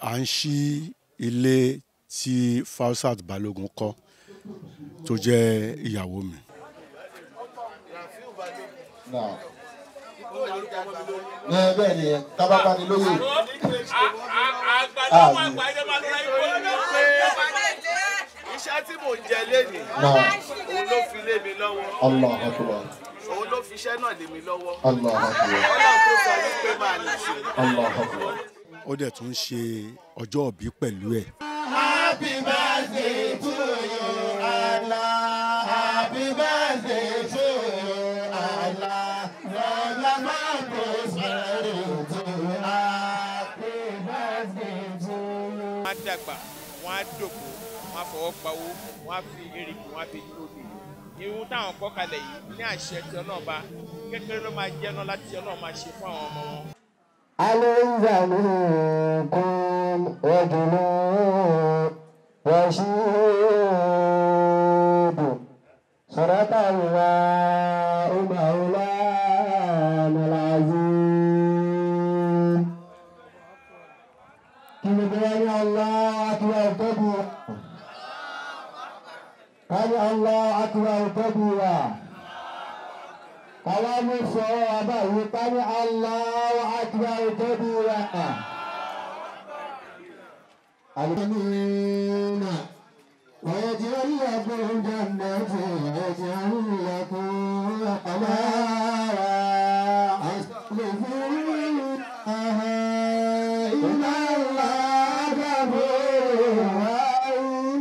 à ń ṣí ilé tí Fausat Balógun kọ́ tó jẹ́ ìyàwó mi. ẹ bẹ́ẹ̀ ni tábàbá ni lóye. iṣẹ́ tí mò ń jẹ lénìí òun ló fi lé mi lọ́wọ́ Allah akbar. òun ló fi iṣẹ́ náà lé mi lọ́wọ́ Allah akbar. ọlọ́run tó sọ wípé máa lè ṣe. Allah akbar. ó dẹ̀ tún ṣe ọjọ́ òbí pẹ̀lú ẹ̀. Happy birthday to you, Allah. Happy birthday to you, Allah. Long life and prosperity. Happy birthday to you. wọ́n á dàgbà wọ́n á dògbò wọ́n á fọwọ́ pawó wọ́n á fi erìkì wọ́n á fi lóde irun táwọn kọ́ kalẹ̀ yìí ní àṣẹ tí ọlọ́ọ̀ba kékeré ló máa jẹ́ náà láti ọlọ́ọ̀ máa ṣe fún àwọn ọmọ wọn. أليس منكم رجل رشيد صدق الله مولانا العظيم كم بين الله أكبر كبيرا قال الله أكبر كبيرا Àwọn mú sọ ọba yìí ká ní Allahu Akbar kabira. Àlùmínà ويجعل لكم جنات ويجعل لكم أنهارا أسلفوها إن الله غفور رحيم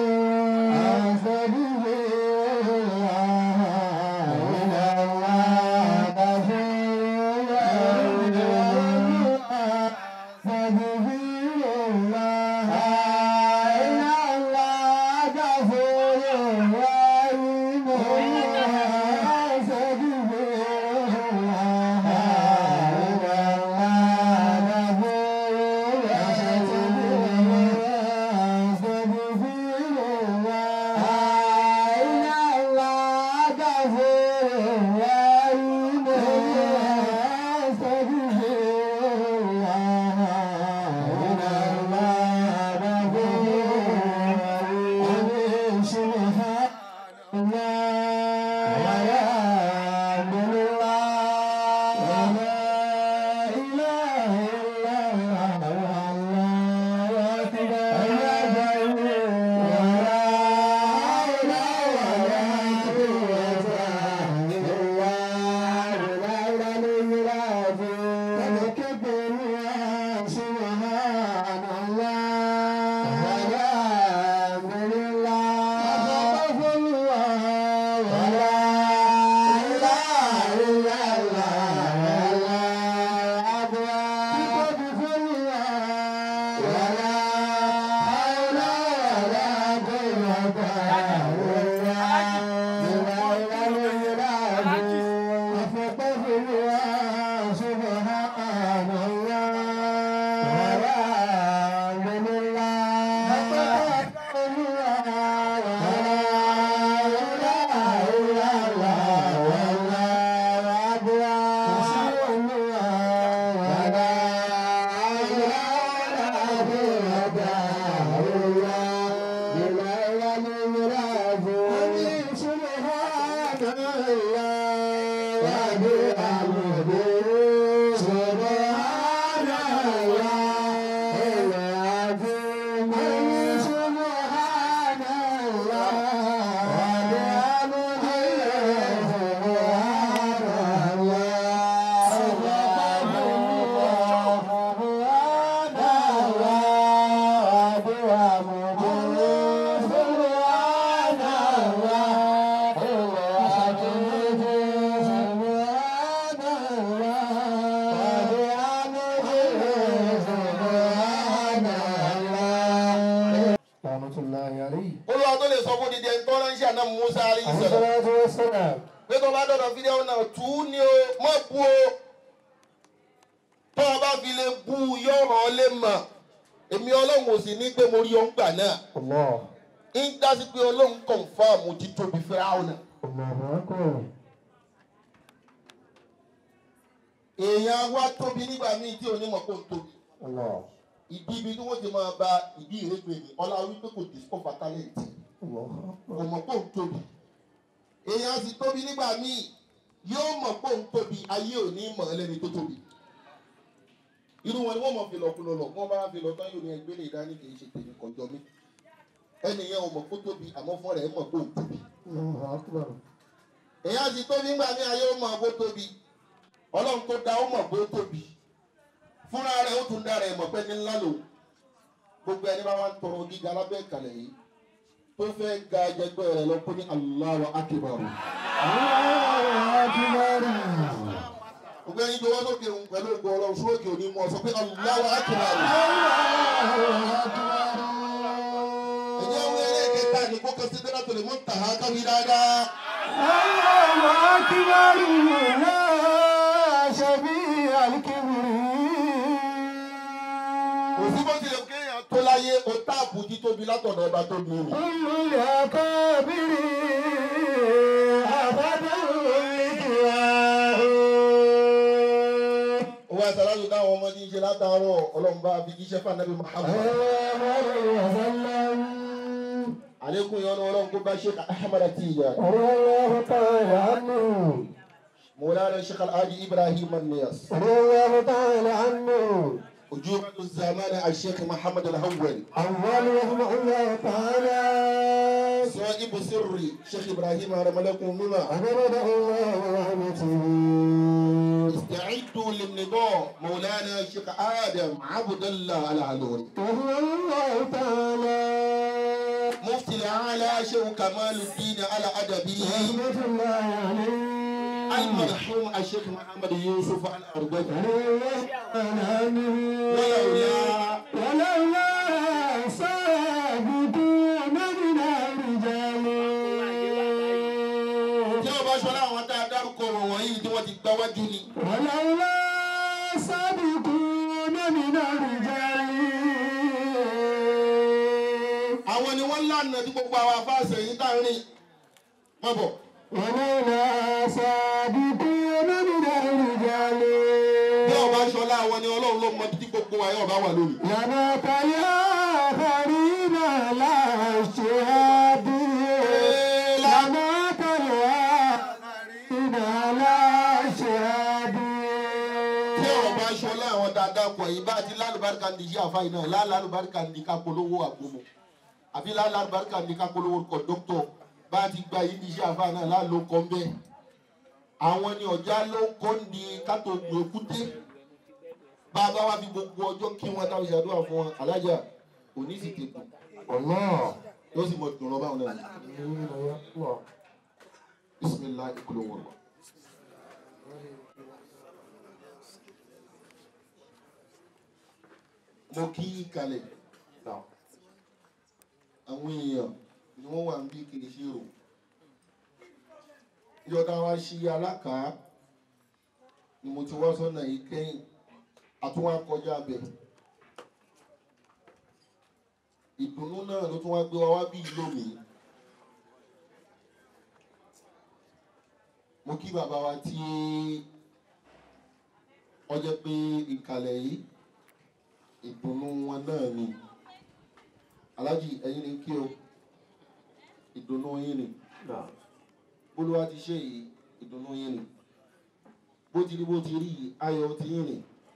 olúwa tó lè sọ fún dídí ẹni tó ránṣẹ́ àná musa alayhi salam pé tó bá dọ̀dọ̀ fídíò náà tù ú ní o mọ̀ bú o tó o bá fi lè bú u yọ̀rọ̀ ọ lè mọ̀ èmi ọlọ́run ò sì ní pé mo rí ọ ń gbà náà ń dásí pé ọlọ́run kọ̀ǹfàmù ti tóbi fẹ́ràn náà. èèyàn wa tóbi nígbà míì tí onímọ̀ kò ń tóbi ìdí ibi tí wọ́n ti máa ba ìdí ìrẹ́pẹ̀ ni ọlá wípé kò discover talent kò mọ̀ pé òun tóbi èèyàn sì tóbi nígbà míì yóò mọ̀ pé òun tóbi ayé ò ní mọ̀ ẹlẹ́ni tó tóbi irú wọn ni wọ́n mọ̀ fi lọ́kùnrin lọ wọ́n bá fi lọ tán yóò ní ẹgbẹ́ lè dání kì í ṣe tèmi kọjọ mi ẹnì yẹn ò mọ̀ pé ó tóbi àmọ́ fún rẹ̀ mọ̀ pé òun tóbi èèyàn sì tóbi nígbà míì ayé ó mọ̀ pé ó tóbi ọlọ́run tó dá ó mọ̀ pé ó tóbi fúnra rẹ̀ ó tún dá rẹ̀ mọ̀ pé ní ńlá lòun gbogbo ẹni bá wà ń tọrọ gíga lábẹ́ ìkàlẹ̀ yìí tó fẹ́ ga ẹgbẹ́ rẹ̀ lọ kó ní Allahu Akbar. gbogbo ẹni jọ̀wọ́ sókè òun pẹ̀lú ògbó ọlọ́run sókè òní mọ̀ sọ pé Allahu Akbar. ẹ̀jẹ̀ wo eré kẹta ní kó kẹsí dáná tó lè mú tàhá káwí dáadáa. kò sí bó tilẹ̀ kéèyàn tó láyé o táàpù títóbi látọ̀dọ̀ ọba tó bí mi. owó àtàlájú táwọn ọmọdé ń ṣe látàárọ̀ ọlọ́run bá fi jíṣẹ́ fànàbí Muhammad. àlékún ìyọnu ọlọ́run kó bá Sheikh Ahmad Tijani. مولانا الشيخ الحاج ابراهيم النياس وجوبة الزمان الشيخ محمد الاول صاحب سري شيخ ابراهيم هرم لكم مما استعدوا للنضال مولانا الشيخ ادم عبد الله العلوري مفتي الاعلى شيخ كمال الدين على ادبه المرحوم الشيخ محمد يوسف الأربعي ولولا tí wọ́n bá ṣọlá àwọn tá a dárúkọ wọn wọ̀nyí tí wọ́n ti gbá wájú ni. àwọn ni wọ́n lànà tí gbogbo àwọn afáàṣẹ yìí tá a rìn wọ́n bọ̀. bí ọba ṣọlá àwọn ni ọlọ́run ló mọ títí gbogbo wa yóò bá wà lónìí. tí ọba ṣọlá àwọn dáadáa pọ̀ yìí bá ti lálùbáríkà ní iṣẹ́ àfáà yìí náà lálùbáríkà ní ká polówó àgbòmò àbí lálùbáríkà ní ká polówó kọ̀dọ́tọ̀ bá ti gba yìí ní iṣẹ́ àfáà náà lálọ́ kọ́ ń bẹ́ẹ̀. àwọn ni ọ̀já ló ń kọ́ ní kátó gbé kúté bá a bá wá fi gbogbo ọjọ́ kí wọ́n táwọn ìṣàdúrà fún wọn alájà òní sì tètè yóò sì mọ̀ dùn lọ báwọn náà bisimilahi kúló wọn. mo kí kalẹ̀ àwọn èèyàn ni wọ́n wà ń bí kiri sí o ìjọba wa ṣí alákàá ni mo ti wá sọ́nà yìí kẹ́yìn àtúwá kọjá bẹ̀ ìdùnnú náà ló tún wá gbé wa wá bí lónìí mo kí bàbá wa tí ọjọ́ pé ìkàlẹ̀ yìí ìdùnnú wọn náà ni alájì ẹ̀yin ni kí o ìdùnnú yín ni bólúwa ti ṣe yìí ìdùnnú yín ni bó ti rí bó ti rí yìí ayọ̀ ti yín ni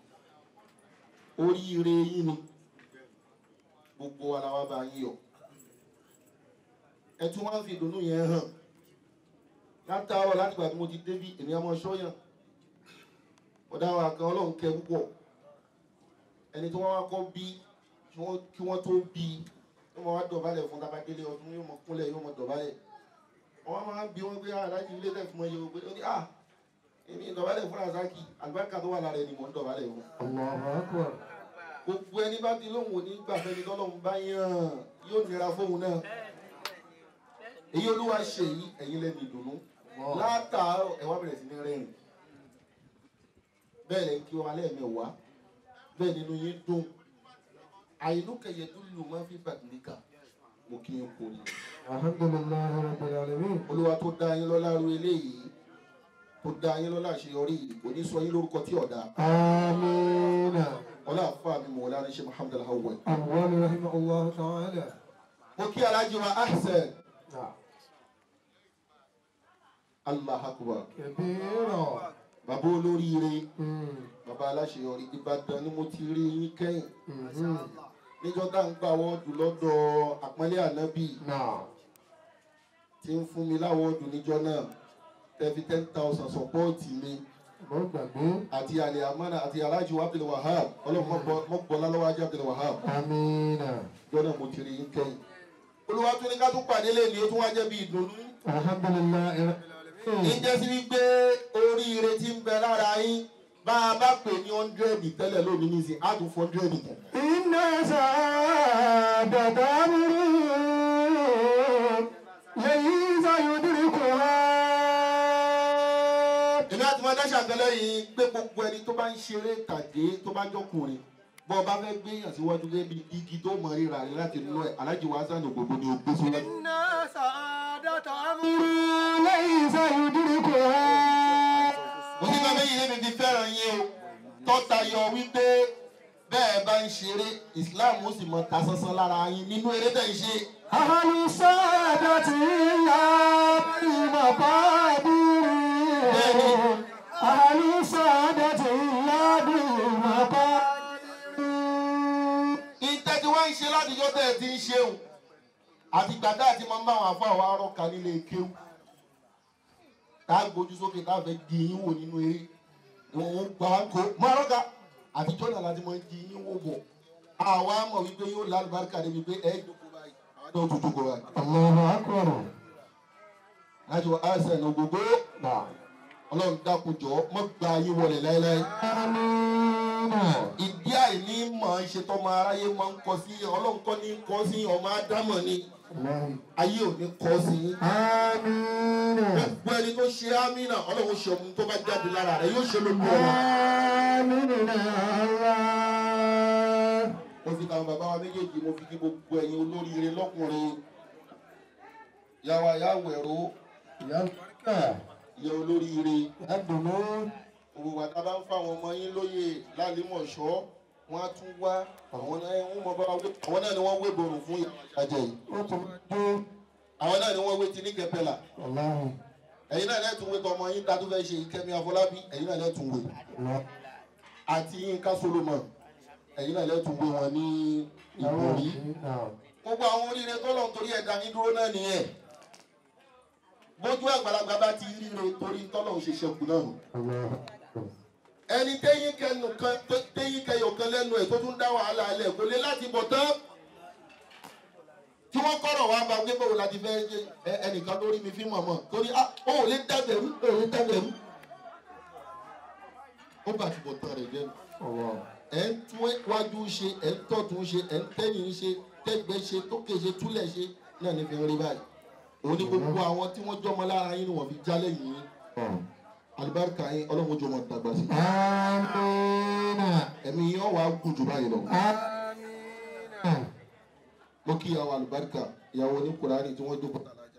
oríire yín ni gbogbo wa la wá bá yín yọ̀ ẹ tún wá ń fi ìdùnnú yẹn hàn látàárọ̀ láti gbà tí mo ti débí èmi ọmọ ṣọ́yàn ọ̀dà wa kan ọlọ́run kẹ púpọ̀ ẹni tí wọ́n wá kọ́ bí kí wọ́n tó bí yóò mọ wá dọ̀bálẹ̀ fún tabadélé ọdún yóò mọ kúnlẹ̀ yóò mọ dọ̀bálẹ̀ wọ́n máa ń bí wọ́n pé aláàjì ilé tẹ̀ fún ẹyẹ ògbé ó ní à èmi dọ̀bálẹ̀ fún razaki àlùbáríkà tó wà lára ẹni mò ń dọ̀bálẹ̀ fún. gbogbo ẹni bá ti lóhùn òní gbàfẹ́ ni tọ́lọ́hún bá yàn yóò nira fóun náà èyí olúwa ṣe yìí ẹ̀yin lẹ́nu ìdùnnú látàárọ̀ ẹ wá bẹ̀rẹ̀ sí ní rẹ́rìn bẹ́ẹ̀ lẹ́ kí wọn alẹ́ mẹ́wàá bẹ́ẹ̀ nínú yín dùn àìnú kẹyẹ tó lù máa fi bàtìlíkà mo kí n kò ní. alhamdulilayi rabbil alamin. olúwa tó dá yín lọ́lá ru eléyìí tó dá yín lọ́lá àṣeyọrí yìí kò ní sọ yín lórúkọ tí ọ̀dà. amiina. ọlá àfa mi mọ̀ ọlá ní ṣe muhammed alhawal. أول رحمه الله تعالى mo kí alájí wa ahsan نعم allah akbar كبيرا bàbá olóríire مم. bàbá aláṣeyọrí ìbàdàn ni mo ti rí yín kẹ́yìn مم. níjọ́ tá à ń gbà wọ́ọ̀dù lọ́dọ̀ àpọ́nlé ànábì نعم tí ń fún mi láwọ́ọ̀dù níjọ́ náà tẹ́fi ten thousand sọ́pọ́ọ̀tì mi mo gbàgbé àti àlè àmọ́nà àti alájí wa abdul wahab ọlọ́run mọ́gbọ́n lọ́wọ́ ajé abdul wahab amina níjọ́ náà mo ti rí yín kẹ́yìn olúwa tún ní ká tún pàdé lé ní o tún wá jẹ́ bí ìdùnnú alhamdulilayi ní jẹ́ sí wípé oríire tí ń bẹ lára yín bá a bá pè ní hundred tẹ́lẹ̀ lónìí ní ìsìn á tún fún hundred kù. iná sàdàdà múrú lẹ́yìn sayọ̀dúrí kò wá. èmi àti wọn dáṣà tẹ́lẹ̀ yìí pé gbogbo ẹni tó bá ń ṣeré tàgé tó bá jọkùnrin bọ́ ọ bá fẹ́ gbé yàn síwájú gẹ́gẹ́ bí igi tó mọ ríra rẹ̀ láti nú ẹ̀ alájí wa sàn ògbógbó ni ó gbé síwájú. iná sàdàdà múrú lẹ́yìn sayọ̀dúrí kò wá. mo ní bàbá yìí lébi fi fẹ́ràn yín o tọ́ta yọ wípé bẹ́ẹ̀ bá ń ṣeré islam ó sì mọ ta sánsán lára yín nínú eré tẹ̀ ń ṣe. Ahalu sadati la maqadiri. Ahalu sadati la maqadiri. ìtẹ́ tí wọ́n ń ṣe látijọ́ tẹ̀ ti ń ṣeun àti gbàdá àti máa ń bá àwọn afọ àwọn arọ́ka nílé kéwù tá a gbójú sókè tá a fẹ́ di yín wò nínú eré wọn ò gbà wá kó mọ arọ́ka àtijọ́ náà láti máa ń di yín wò bọ̀ àwa mọ̀ wípé yóò lálùbáríkà débi pé ẹ̀ jókòó báyìí àwọn náà tún jókòó báyìí. Allahu akbar. láti wọ àìsàn ní gbogbo ọlọ́run dákun jọ mọ́ gba ayé wọlé láéláé. Amina. ìdí àìní mọ̀ ń ṣe tọ́mọ aráyé máa ń kọ sí ọlọ́run kọ́ ní kọ́ sí ọmọ ádámọ̀ ni Allahi. ayé ò ní kọ́ sí yín. Amina. gbogbo ẹni tó ṣe ámínà ọlọ́run ṣe ọmọ tó bá jáde lára rẹ̀ yóò ṣe lójú ọ̀la. Amina Allah. mo fi tàwọn bàbá wa méjèèjì mo fi kí gbogbo ẹ̀yin olóríire lọ́kùnrin yàwá yàwó ẹ̀rọ Ya barika. ìyá olóríire Ya dunu. òwò wàtá bá ń fáwọn ọmọ yín lóye lálẹ́mọ̀ṣọ́ wọn á tún wá àwọn náà wọ́n mọ bá wa wé àwọn náà ni wọ́n wé borùn fún ìyàwó àjàjẹ́ yìí Ó tún jó. àwọn náà ni wọ́n wé ti ní kẹpẹ́là Allahi. ẹ̀yin náà lẹ́tùn wé tọmọ yín dátú fẹ́ ṣe ìkẹ́mi afọlábí ẹ̀yin náà lẹ́tùn wé Allah. àti yínká solomon ẹ̀yin náà lẹ́tùn wé wọn ní ìbòrí Naam. gbogbo àwọn oríire tó lọ́n torí ẹ̀dá yín dúró náà nìyẹn bójú àgbàlagbà bá ti ríire torí tọ́lọ̀ ń ṣe ṣẹ́kù náà nù Allah. ẹni téyín kẹnu kan tó- téyín kẹyọ kan lẹ́nu ẹ̀ tó tún dá wàhálà alẹ́ kò lè láti bọ̀ tán tí wọ́n kọ́rọ̀ wá bá gbé bò láti fẹ́ ṣe ẹ- ẹnìkan lórí mi fi mọ̀mọ́ torí ah ó ò lè dẹ́gbẹ̀rú ó ò lè dẹ́gbẹ̀rú ó bá ti bọ̀ tán rẹ̀ jẹ́ Allah. ẹ̀ ń tún wájú ṣe ẹ̀ ń tọ̀tún ṣe ẹ̀ ń tẹ́yìn ṣe tẹ́gbẹ́ ṣe tókè ṣe túlẹ̀ ṣe náà ní fi ń rí báyìí òun ni gbogbo àwọn tí wọ́n jọmọ lára yín ni wọ́n fi jálẹ̀ yín alibarika yín ọlọ́run jọmọ dàgbà sí Amina. ẹ̀mí yín ọ̀ wá gùn jù báyìí lọ. Amina. mo kí ìyàwó alibarika ìyàwó ní kùránì tí wọ́n jókòó tàlájà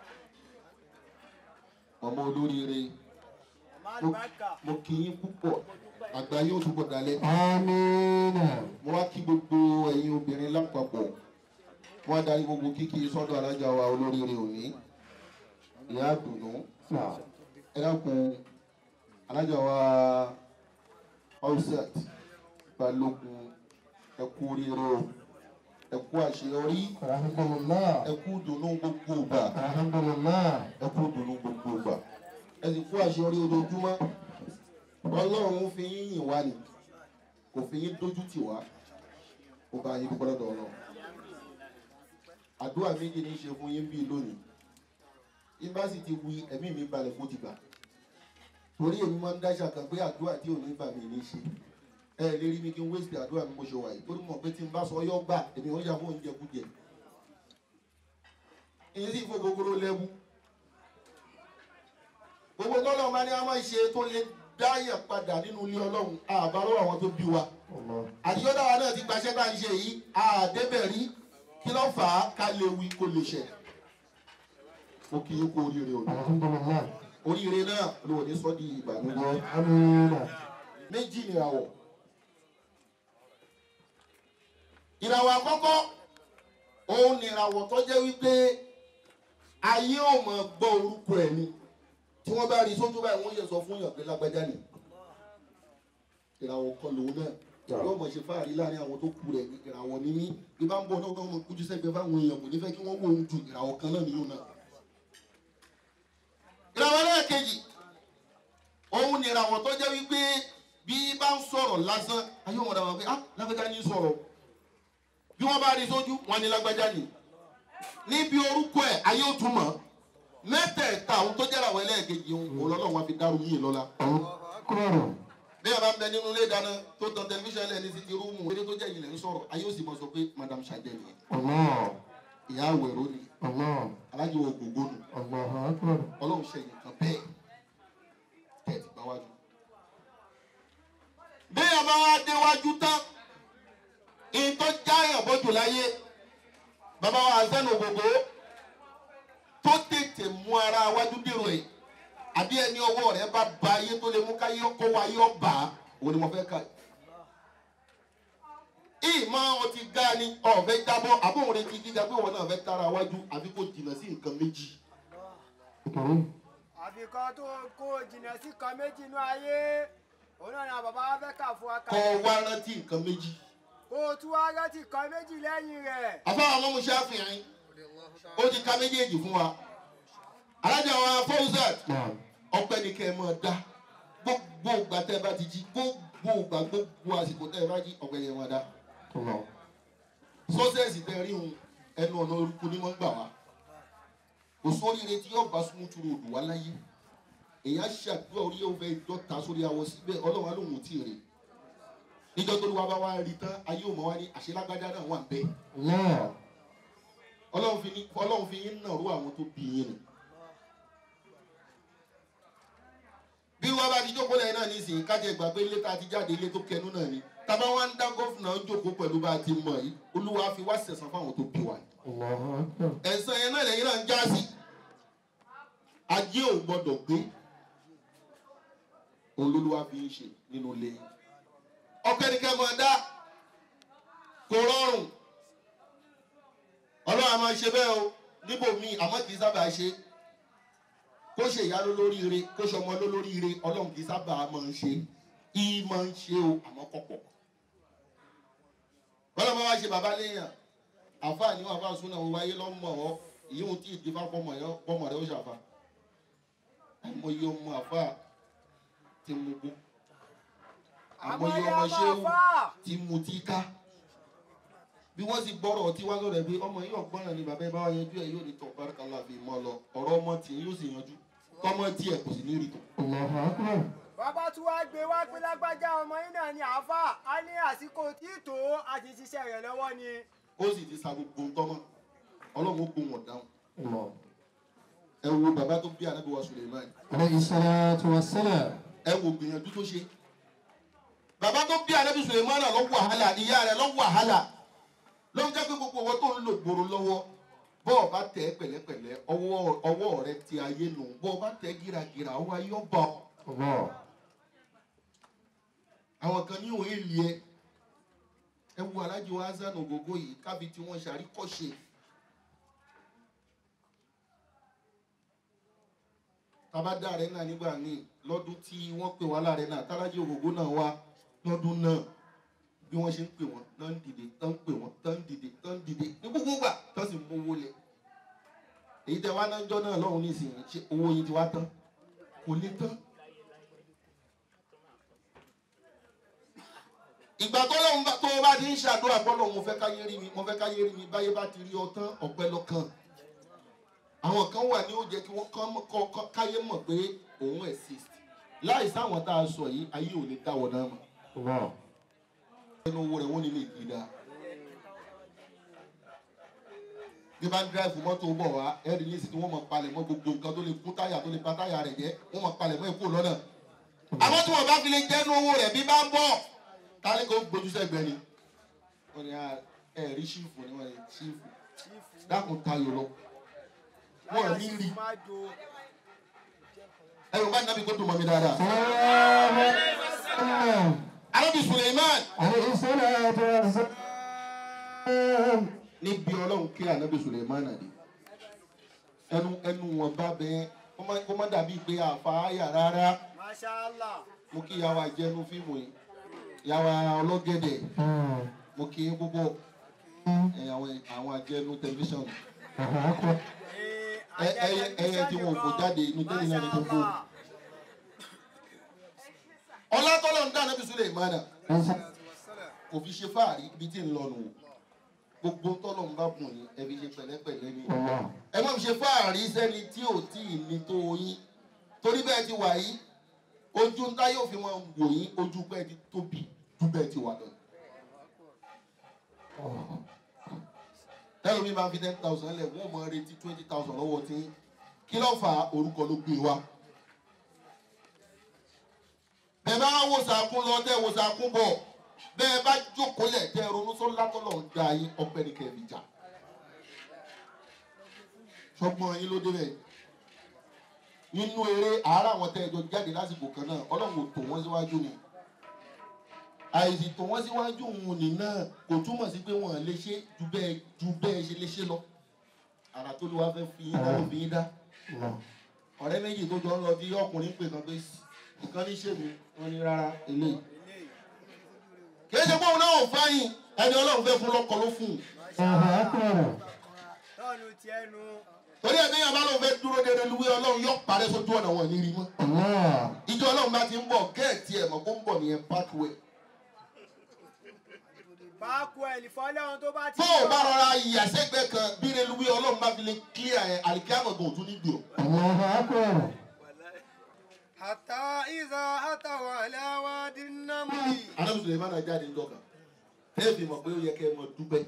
ọmọ olóríire mo- mo kí yín púpọ̀ àgbà yóò túbọ̀ dalẹ̀ Amina. mo wá kí gbogbo ẹ̀yin obìnrin lápapọ̀ wọ́n á darí gbogbo kíkí sọ́dọ̀ alájà wa olóríire òní ìyá àdùnnú Naam. ẹ dákun alájà wa offset balógun ẹ kú oríire o ẹ kú àṣeyọrí Alhamdulillah. ẹ kú dùnú gbogbo ìgbà Alhamdulillah. ẹ kú dùnú gbogbo ìgbà ẹ sì kú àṣeyọrí ojoojúmọ́ ọlọ́run fi yín yìn wá ni kò fi yín dójú tì wá ó bá yín dúpọ́ lọ́dọ̀ ọlọ́run àdúrà méjì ní í ṣe fún yín bíi lónìí yín sì ti wí ẹ̀mí mi balẹ̀ kó ti gbà torí èmi máa ń dáṣà kan pé àdúrà tí ò ní bà mí ní í ṣe ẹ lè rí mi kí n wéṣì àdúrà mi bó ṣe wà yìí torí mọ̀ pé tí n bá sọ yọ gbà èmi ò yà fún oúnjẹ kújẹ èyí sì fún gogoro lẹ́wù gbogbo tọ́lọ́ máa ní a máa ṣe tó lè dáyà padà nínú ilé ọlọ́run àbárò àwọn tó bí wa Allah. àdìyọ́dá wa náà ti gbaṣẹ́ tá à ń ṣe yìí àdébẹ̀ rí kí ló fà á ká lè wí kó lè ṣẹ. mo kì í kú oríire òní Alhamdulillah. oríire náà ló wò ní sọ́ di ìbànújẹ́ Amina. méjì ni àwọ̀ ìràwọ̀ àkọ́kọ́ òun ni ìràwọ̀ tó jẹ́ wípé ayé ò mọ̀ gbọ́ orúkọ ẹ̀ ni tí wọ́n bá rí sójú báyìí wọ́n yẹ sọ fún yàn pé lágbájá ni ìràwọ̀ kan lòun náà yóò mọ̀ ṣe fáàrí láàrin àwọn tó kù rẹ̀ ìràwọ̀ ní mí bí bá ń bọ̀ náà wọ́n kújú sẹ́gbẹ̀ẹ́ fáwọn èèyàn kò ní fẹ́ kí wọ́n wò ó ju ìràwọ̀ kan náà nìyóò náà. ìràwọ̀ náà kejì òun ni ìràwọ̀ tó jẹ́ wípé bí bá ń sọ̀rọ̀ lásán ayé wọn dàgbà pé ah lágbájá ní sọ̀rọ̀ bí wọ́n bá rí sójú wọn ni lágbájá ni níbi orúkọ ẹ̀ ayé ò túmọ̀ mẹ́tẹ̀ẹ̀ta àwọn tó jẹ́ ìràwọ̀ ẹlẹ́ẹ̀kejì òun lọ́lọ́run wá fi dárú yìí lọ́la bí a bá ń bẹ nínú ilé ìdáná tó tan tẹlifíṣàn lẹ́ni sí ti rúùmù eré tó jẹ́ ìyìnlẹ̀ ń sọ̀rọ̀ ayé ó sì mọ̀ sọ pé madam sajẹ nìyẹn ìyá àwẹ̀rọ ni alájọ ògògó nù ọlọ́run ṣe nǹkan bẹ́ẹ̀ tẹ̀ ti gbá wájú. bí a bá wá déwájú tán ìtọ́ jáyàn bọ́jù láyé bàbá wa àzẹ́nu ògògó tó tètè mú ara wájú dèrò ẹ̀ àbí ẹni ọwọ́ rẹ̀ bá ba ayé tó lè mú káyé kó wa yọ bá òun ni mo fẹ́ kà yìí. ìmọ̀ ọ ti ga ni ọ̀fẹ́ jábọ́ àbóhùn rẹ̀ ti gíga pé wọn náà fẹ́ tara wájú àbí kò jìnnà sí nǹkan méjì. àfikọ́ tó kó jìnnà sí kan méjì inú ayé òun náà ni àwọn bàbá wa fẹ́ kà fún wa kọ́ kalẹ̀ wá rántí nǹkan méjì. kó o tún wá rántí kan méjì lẹ́yìn rẹ̀. àfáwọn ọmọ musa fìrín ó ti ka méjèèjì fún wa. alájà wa fọ́ọ̀sẹ̀t ọpẹ́ ni kẹ́ ẹ máa dá gbogbo ìgbà tẹ́ ẹ bá ti jí gbogbo ìgbà gbogbo àsìkò tẹ́ ẹ bá jí ọpẹ́ yẹn máa dá. sọ́sẹ̀sì tẹ́ rí òun ẹnu ọ̀nà orúkú ni wọ́n gbà wá. kò sóríire tí yóò bá súnmú turu òdù wá láyé. èèyàn ṣàdúrà orí yóò fẹ́ dọ́ta sórí awọ síbẹ̀ ọlọ́run á lóun ò tí ì rè. níjọ́ tó lùwà bá wá rí tán ayé ò mọ̀ wá ní àṣelágbájá náà wà bẹ́ẹ̀. ọlọ́run fi ní ọlọ́run fi yín náà rú àwọn tó bí yín nù. bí wọ́n bá ti jókòó lẹ́yìn náà nísìnyí kájẹ ìgbà pé ilé tá a ti jáde ilé tó kẹnu náà ni tàbá wá ń dá gọ́fìnà jókòó pẹ̀lú bá a ti mọ̀ yìí olúwa fi wá sẹ̀sán fáwọn tó bí wa ni. ẹ̀sán yẹn náà lẹ́yìn náà ń já sí ajé ò gbọ́dọ̀ gbé olúwa fi ń ṣe nínú ilé yìí. ọ̀kẹ́nikẹ́ máa dá kò rọrùn ọlọ́run a máa ṣe bẹ́ẹ̀ o níbòmíì àmọ́ kì í sábà ṣe é kó ṣe ìyá ló lóríire kó ṣe ọmọ ló lóríire ọlọ́run kì í sábà máa ń ṣe í máa ń ṣe o àmọ́ kọ̀pọ̀. bọ́lá máa wá ṣe bàbá léèyàn àfáà ní wàá súnà òun wáyé lọ́mọ ọ́ ìyóhun tí ìdí fá pọ́mọ rẹ̀ ó ṣàfà. àmọye ọmọ àfáà ti mú gbó àmọye ọmọ ṣéwù ti mú tí ká bí wọ́n sì gbọ́rọ̀ ọtí wá lọ́rẹ̀ bí ọmọ yóò gbọ́ràn ni bàbá ẹ bá wá yanjú ẹ yóò ní tọ̀ bárakàlá fi mọ́ lọ ọ̀rọ̀ ọmọ tí yóò sì yanjú tọmọ tiẹ̀ kò sì ní rí tọ̀. bàbá tún wá gbé wá pé lágbájá ọmọ yín náà ni àáfà á ní àsìkò tí tó a ti ṣiṣẹ́ rẹ̀ lọ́wọ́ ni. ó sì ti sa gbogbo ntọ́mọ ọlọ́run ó gbó wọn dáhùn. ẹ wo bàbá tó bí ànábì wa Suleiman ẹ wo gbìyànjú tó ṣe bàbá tó bí ànábì Suleiman náà lọ wàhálà ìyá rẹ̀ lọ wàhálà ló ń jẹ́ pé gbogbo owó tó ń lò gbòòrò lọ́wọ́ bọ́ọ̀ bá tẹ̀ ẹ́ pẹ̀lẹ́pẹ̀lẹ́ ọwọ́ ọwọ́ rẹ ti ayé nù bọ́ọ̀ bá tẹ̀ ẹ́ gíragíra ọwọ́ ayé ọba ọ. àwọn kan ní òun èlì ẹ ẹ wo alájọ hasan ògógó yìí kábi tí wọ́n ṣàríkọ́ṣe. tabadá rẹ náà nígbà míì lọ́dún tí wọ́n pè wá láàrẹ náà tálájọ ògógó náà wá lọ́dún náà bí wọ́n ṣe ń pè wọ́n tán dìde tán pè wọ́n tán dìde tán dìde ní gbogbo gbà tán sì mú owó lẹ̀ èyí tẹ wá náà jọ náà lọ́hùn nísìnyí ṣe owó yìí ti wá tán kò lè tán. ìgbà tó lóun bá tó o bá ti ń ṣàdúrà bọ́lọ̀ mo fẹ́ káyé rí mi mo fẹ́ káyé rí mi báyé bá ti rí ọ tán ọ̀pẹ lọ́kàn àwọn kan wà ní ó jẹ́ kí wọ́n kọ́ káyé mọ̀ pé òun exist láì sáwọn tá a sọ yìí ayé ò lè dáwọ́ náà mọ̀ ẹnu owó rẹ̀ wọ́n ní lè kí dáa. bí bá ń dráìfù mọ́tò bọ̀ wá ẹ̀rí ní ìsìn tí wọ́n mọ̀ palẹ̀ mọ́ gbogbo nǹkan tó lè kún táyà tó lè ba táyà rẹ̀ jẹ́ wọ́n mọ̀ palẹ̀ mọ́ èkó lọ́nà. àwọn tí wọ́n bá fi lè jẹ́nu owó rẹ̀ bí bá ń bọ̀ tálẹ́ kó gbójú sẹ́gbẹ́ ni. wọ́n ní ẹ̀rí ṣífù ni wọ́n ní ṣífù dákun tayò lọ. wọ́n ní rí ẹ̀rù bá nàbí kó dùn mọ́ mi dáadáa. Arabi Suleiman. نعم níbi ọlọ́run kí ànábì sulemana dé ẹnu ẹnu wọn bá bẹ kó má- kó má dàbí pé àfàáyà rárá mashallah mo kí yàwá jẹnu fíìmù yìí yàwá ọlọ́gẹ̀dẹ̀ mo kí yín púpọ̀ ẹ, àwọn àwọn àjẹnu tẹlifíṣàn Ee, Ẹ- ẹyẹ ẹyẹ tí wọn ò fò jáde inú tẹ́lẹ̀ náà ni tó gbó Mashallah. ọlátọ́lọ́ ń dá ànábì sulemana kò fi ṣe fáàrí ibi tí ń lọ nù gbogbo tọ́lọ̀ ń bá bùn yín ẹ fi ṣe pẹ̀lẹ́pẹ̀lẹ́ ni ẹ má fi ṣe fáàrí sẹ́ni tí ò tí ì ní tó yín torí bẹ́ẹ̀ ti wà yìí ojú ń táyọ̀ fi máa wò yín ojú bẹ́ẹ̀ ti tóbi ju bẹ́ẹ̀ ti wà lọ. tẹ́lẹ̀ mi máa fi ten thousand lẹ̀ wọ́n máa retí twenty thousand lọ́wọ́ tí kí ló fà á orúkọ ló gbé wa. bẹ́ẹ̀ bá wò sàkún lọ tẹ́ wò sàkún bọ̀ bẹ́ẹ̀ bá jókòó lẹ̀ tẹ́ ronú sọ́lá tọ́lọ̀ ń da yín ọpẹ́ ní kẹ́ẹ̀mí jà. sọgbọ́n yín ló débẹ̀ nínú eré àárá àwọn tẹ́ ẹjọ́ jáde lásìkò kan náà ọlọ́run ò tò wọ́n síwájú ni àìsí tò wọ́n síwájú òun ní náà kò túmọ̀ sí pé wọ́n lè ṣe ju bẹ́ẹ̀ ju bẹ́ẹ̀ ṣe lè ṣe lọ àrà tó lè wá fẹ́ fi yín dá ló fi yín dá ọ̀rẹ́ méjì tó jọ ń lọ bí ọkùnrin pè kan pé nǹkan ní ṣèmi wọn ní rárá eléyìí kìí ṣe pé òun náà ò fáyìn ẹni ọlọ́run fẹ́ fún lọ́kọ ló fún un tọ́nu tiẹ̀ nu torí ẹ̀mí yàrá bá lóun fẹ́ dúró dédé luwé ọlọ́run yọ parẹ́ sójú ọ̀nà wọn ní rí mọ́ ìjọ ọlọ́run bá ti ń bọ̀ gẹ́ẹ̀tì ẹ̀ mọ̀ kó ń bọ̀ nìyẹn pathway báàkù ẹ̀ lìfọ́lẹ́hun tó bá ti tó o bá rọra ìyàsẹ́gbẹ́ kan bí reluwé ọlọ́run bá fi lè clear ẹ̀ àlìkámọ̀ gan òtún níbi o. Hatta iza ataw ala wadi namli. anábì sùlẹ̀mánà jáde ń dọ̀kan tẹ́ẹ̀ fi mọ̀ pé ó yẹ kẹ́ ẹ mọ̀ dúpẹ́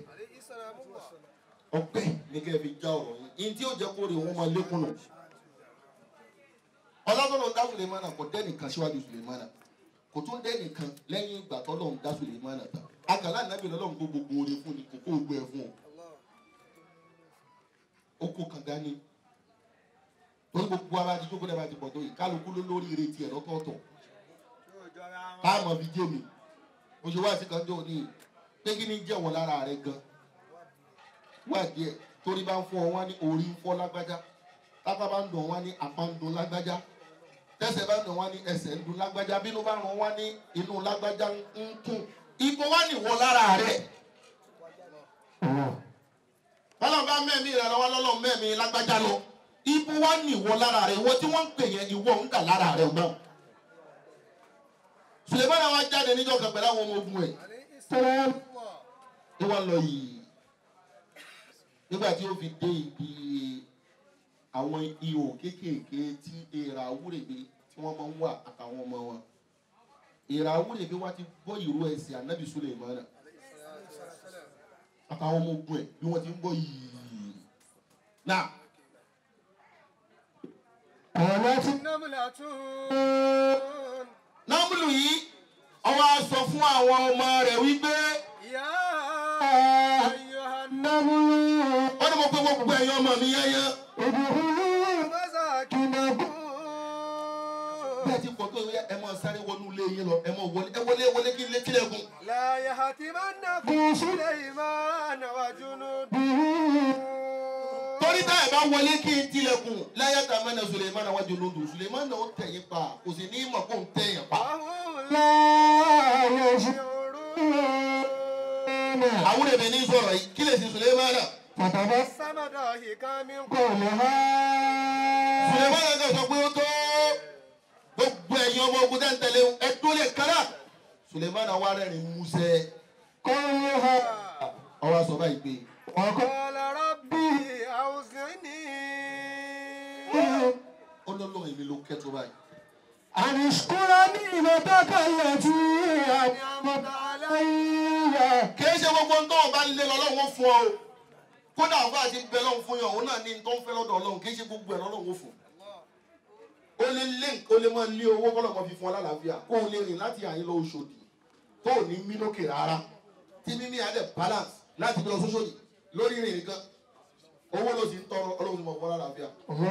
ọpẹ́ ní kẹ́ ẹ fi já ọ̀rọ̀ yìí yìí tí ó jẹ́ kó rí wọn máa lékún nù. ọlọ́dọ̀nà dá sùlẹ̀mánà kò dẹ́nìkan síwájú sùlẹ̀mánà kò tún dẹ́nìkan lẹ́yìn ìgbà tọ́lọ́run dá sùlẹ̀mánà tán àgàlà nàbì lọ́lọ́run kó gbogbo oore fún ni kò kó gbogbo ẹ̀ fún o. ó kó kànga ni torí gbogbo ara ti jókòó lẹ́bàá ti pọ̀ tó yìí kálukú ló lórí ìrètí ẹ̀ lọ́tọ̀ọ̀tọ̀ Yóò jọra wọn. táàmù fi jẹ́ mi mo ṣe wá sí kan jọ ní pé kí ni jẹ́wọ́ lára rẹ gan wá díẹ̀ torí bá ń fọ́ ọ wá ní orí ń fọ́ lágbájá tápá bá ń dùn wá ní apá ń dùn lágbájá tẹ́sẹ̀ bá ń dùn wá ní ẹsẹ̀ ń dùn lágbájá bínú bá ràn wá ní inú lágbájá ń kùn ibo wá nìwọ lára rẹ bọ́lá bá mẹ́mí rẹ lọ́wọ́ lọ́lọ́ mẹ́mí lágbájá lọ ibo wá nìwọ lára rẹ ìwọ tí wọ́n ń pè yẹn ìwọ ń dà lára rẹ náà sulemana wa jáde níjọ́ kan pẹ̀lú àwọn ọmọ ogun ẹ̀ ní wọ́n lọ yìí nígbà tí ó fi dé ibi àwọn ihò kéékèèké tí èèrà awúrèbe tí wọ́n máa ń wà àtàwọn ọmọ wọn èèrà awúrèbe wa ti gbọ́ ìró ẹsẹ̀ anabi sulemana àtàwọn ọmọ ogun ẹ̀ bí wọ́n ti ń gbọ́ yìí náà Namlatun. námúlù yìí ọwọ́ a sọ fún àwọn ọmọ rẹ̀ wípé Ya ayyuhan ó ní mo pé gbogbo ẹ̀yin ọmọ mi yẹ́yẹ́. masakinakum. bẹ́ẹ̀ ti pọ̀ tó yẹ ẹ máa sáré wọnú ilé yín lọ ẹ máa wọlé ẹ wọlé wọlé kí ilé tilẹ̀kùn. La yahtimannakum Sulaiman wa junuduhu. torí tá ẹ bá wọlé kí n tilẹ̀kùn láyé tá a mẹ́nà suleiman àwọn jòló dùn suleiman náà ó tẹ̀yìn pa kò sì ní mọ̀ kó ń tẹ̀yìn pa. Wahum la yash'urun. àwọn èmi ní sọ̀rọ̀ yìí kí lè sin suleiman náà. Tabassama dahikan min qawliha. suleiman náà kàn sọ pé ó tó gbogbo ẹ̀yin ọmọ ogun tẹ́ ń tẹ̀lé ẹ tó lè kára. suleiman náà wá rẹ́rìn músẹ́ ọwọ́ sọ báyìí pé وقال ربي أوزعني ó lọ́lọ́ èmi ló kẹ́ tó báyìí. أن اشكر نعمتك التي أنعمت علي kìí ṣe gbogbo ń tọ́wọ́ bá lé lọ́lọ́wọ́ fún ọ o kódà ọba àti bẹ lọ́hùn fún yàn òun náà ní tó ń fẹ́ lọ́dọ̀ ọlọ́run kìí ṣe gbogbo ẹ̀ lọ́lọ́wọ́ fún o lè lé o lè máa lé owó kọ́lọ̀ kan fi fún ọ lálàáfíà kó o lè rìn láti àyín lọ Òṣòdì tó ò ní mí lókè rárá tí mímí adẹ balance láti bí lọ sóṣòdì lórí rìn nìkan owó ló sì ń tọrọ ọlọ́run ti mọ̀ fún ọ lálàáfíà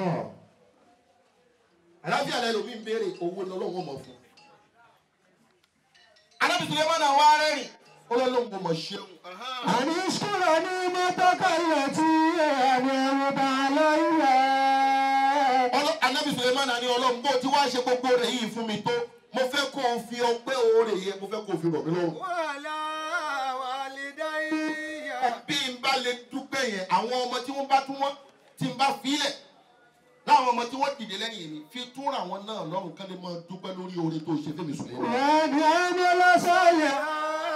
àlàáfíà lẹ́nu mi ń béèrè owó ni ọlọ́run mọ̀ fún alábìsílẹ̀ mọ́nà wá rẹ́rìn ọlọ́run kò mọ̀ ṣeun. أن اشكر نعمتك التي أنعمت علي Ọlọ́- anabi suleiman ni ọlọ́run bó ti wá ṣe gbogbo rẹ̀ yìí fún mi tó mo fẹ́ kó o fi ọpẹ́ oore yẹn mo fẹ́ kó o fi rọ̀ mí lọ́rùn. wàhálà wàlídáyà. bí n bá lè dúpẹ́ yẹn àwọn ọmọ tí wọ́n bá tún wọ́n tí n bá filẹ̀ láwọn ọmọ tí wọ́n dìde lẹ́yìn mi fi túnra àwọn náà lọ́rùn kán lè máa dúpẹ́ lórí oore tó ṣe fẹ́mi suleiman. وأن يعمل صالحا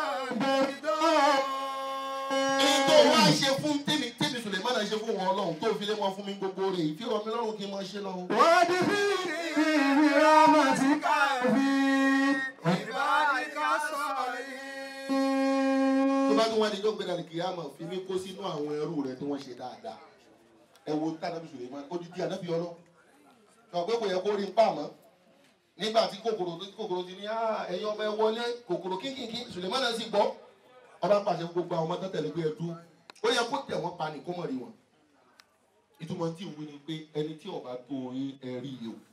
èyí tó wá ṣe fún tèmi tèmi suleiman ṣe fún wọn ọlọ́run tó fi lé wọn fún mi gbogbo rẹ̀ ìfi rọ̀ mí lọ́rùn kí n máa ṣe lọ́run. وادخلني برحمتك في ìbáraẹ̀ká sọ̀rọ̀ tó bá tún wá ní ìjọba ìdàlẹ̀ kìyàmọ̀ fi mí kó sínú àwọn ẹrú rẹ tí wọ́n ṣe dáadáa ẹ wo tànàbí suleiman ó di di ànábì ọlọ́ sọ pé kò yẹ kó rí n pa mọ́ nígbà tí kòkòrò tí kòkòrò ti ní "Ah, ẹ̀yin ọmọ ẹ wọlé kòkòrò kínkìnkín suleiman náà sì gbọ́ ọba pàṣẹ fún gbogbo àwọn ọmọ tẹ́tẹ̀lẹ́ pé ẹ dúró ó yẹ kó tẹ̀ wọ́n pa ní kó mọ̀ rí wọn ìtumọ̀ tí ìwé ni pé ẹni tí ọba tó yín ẹ rí yìí o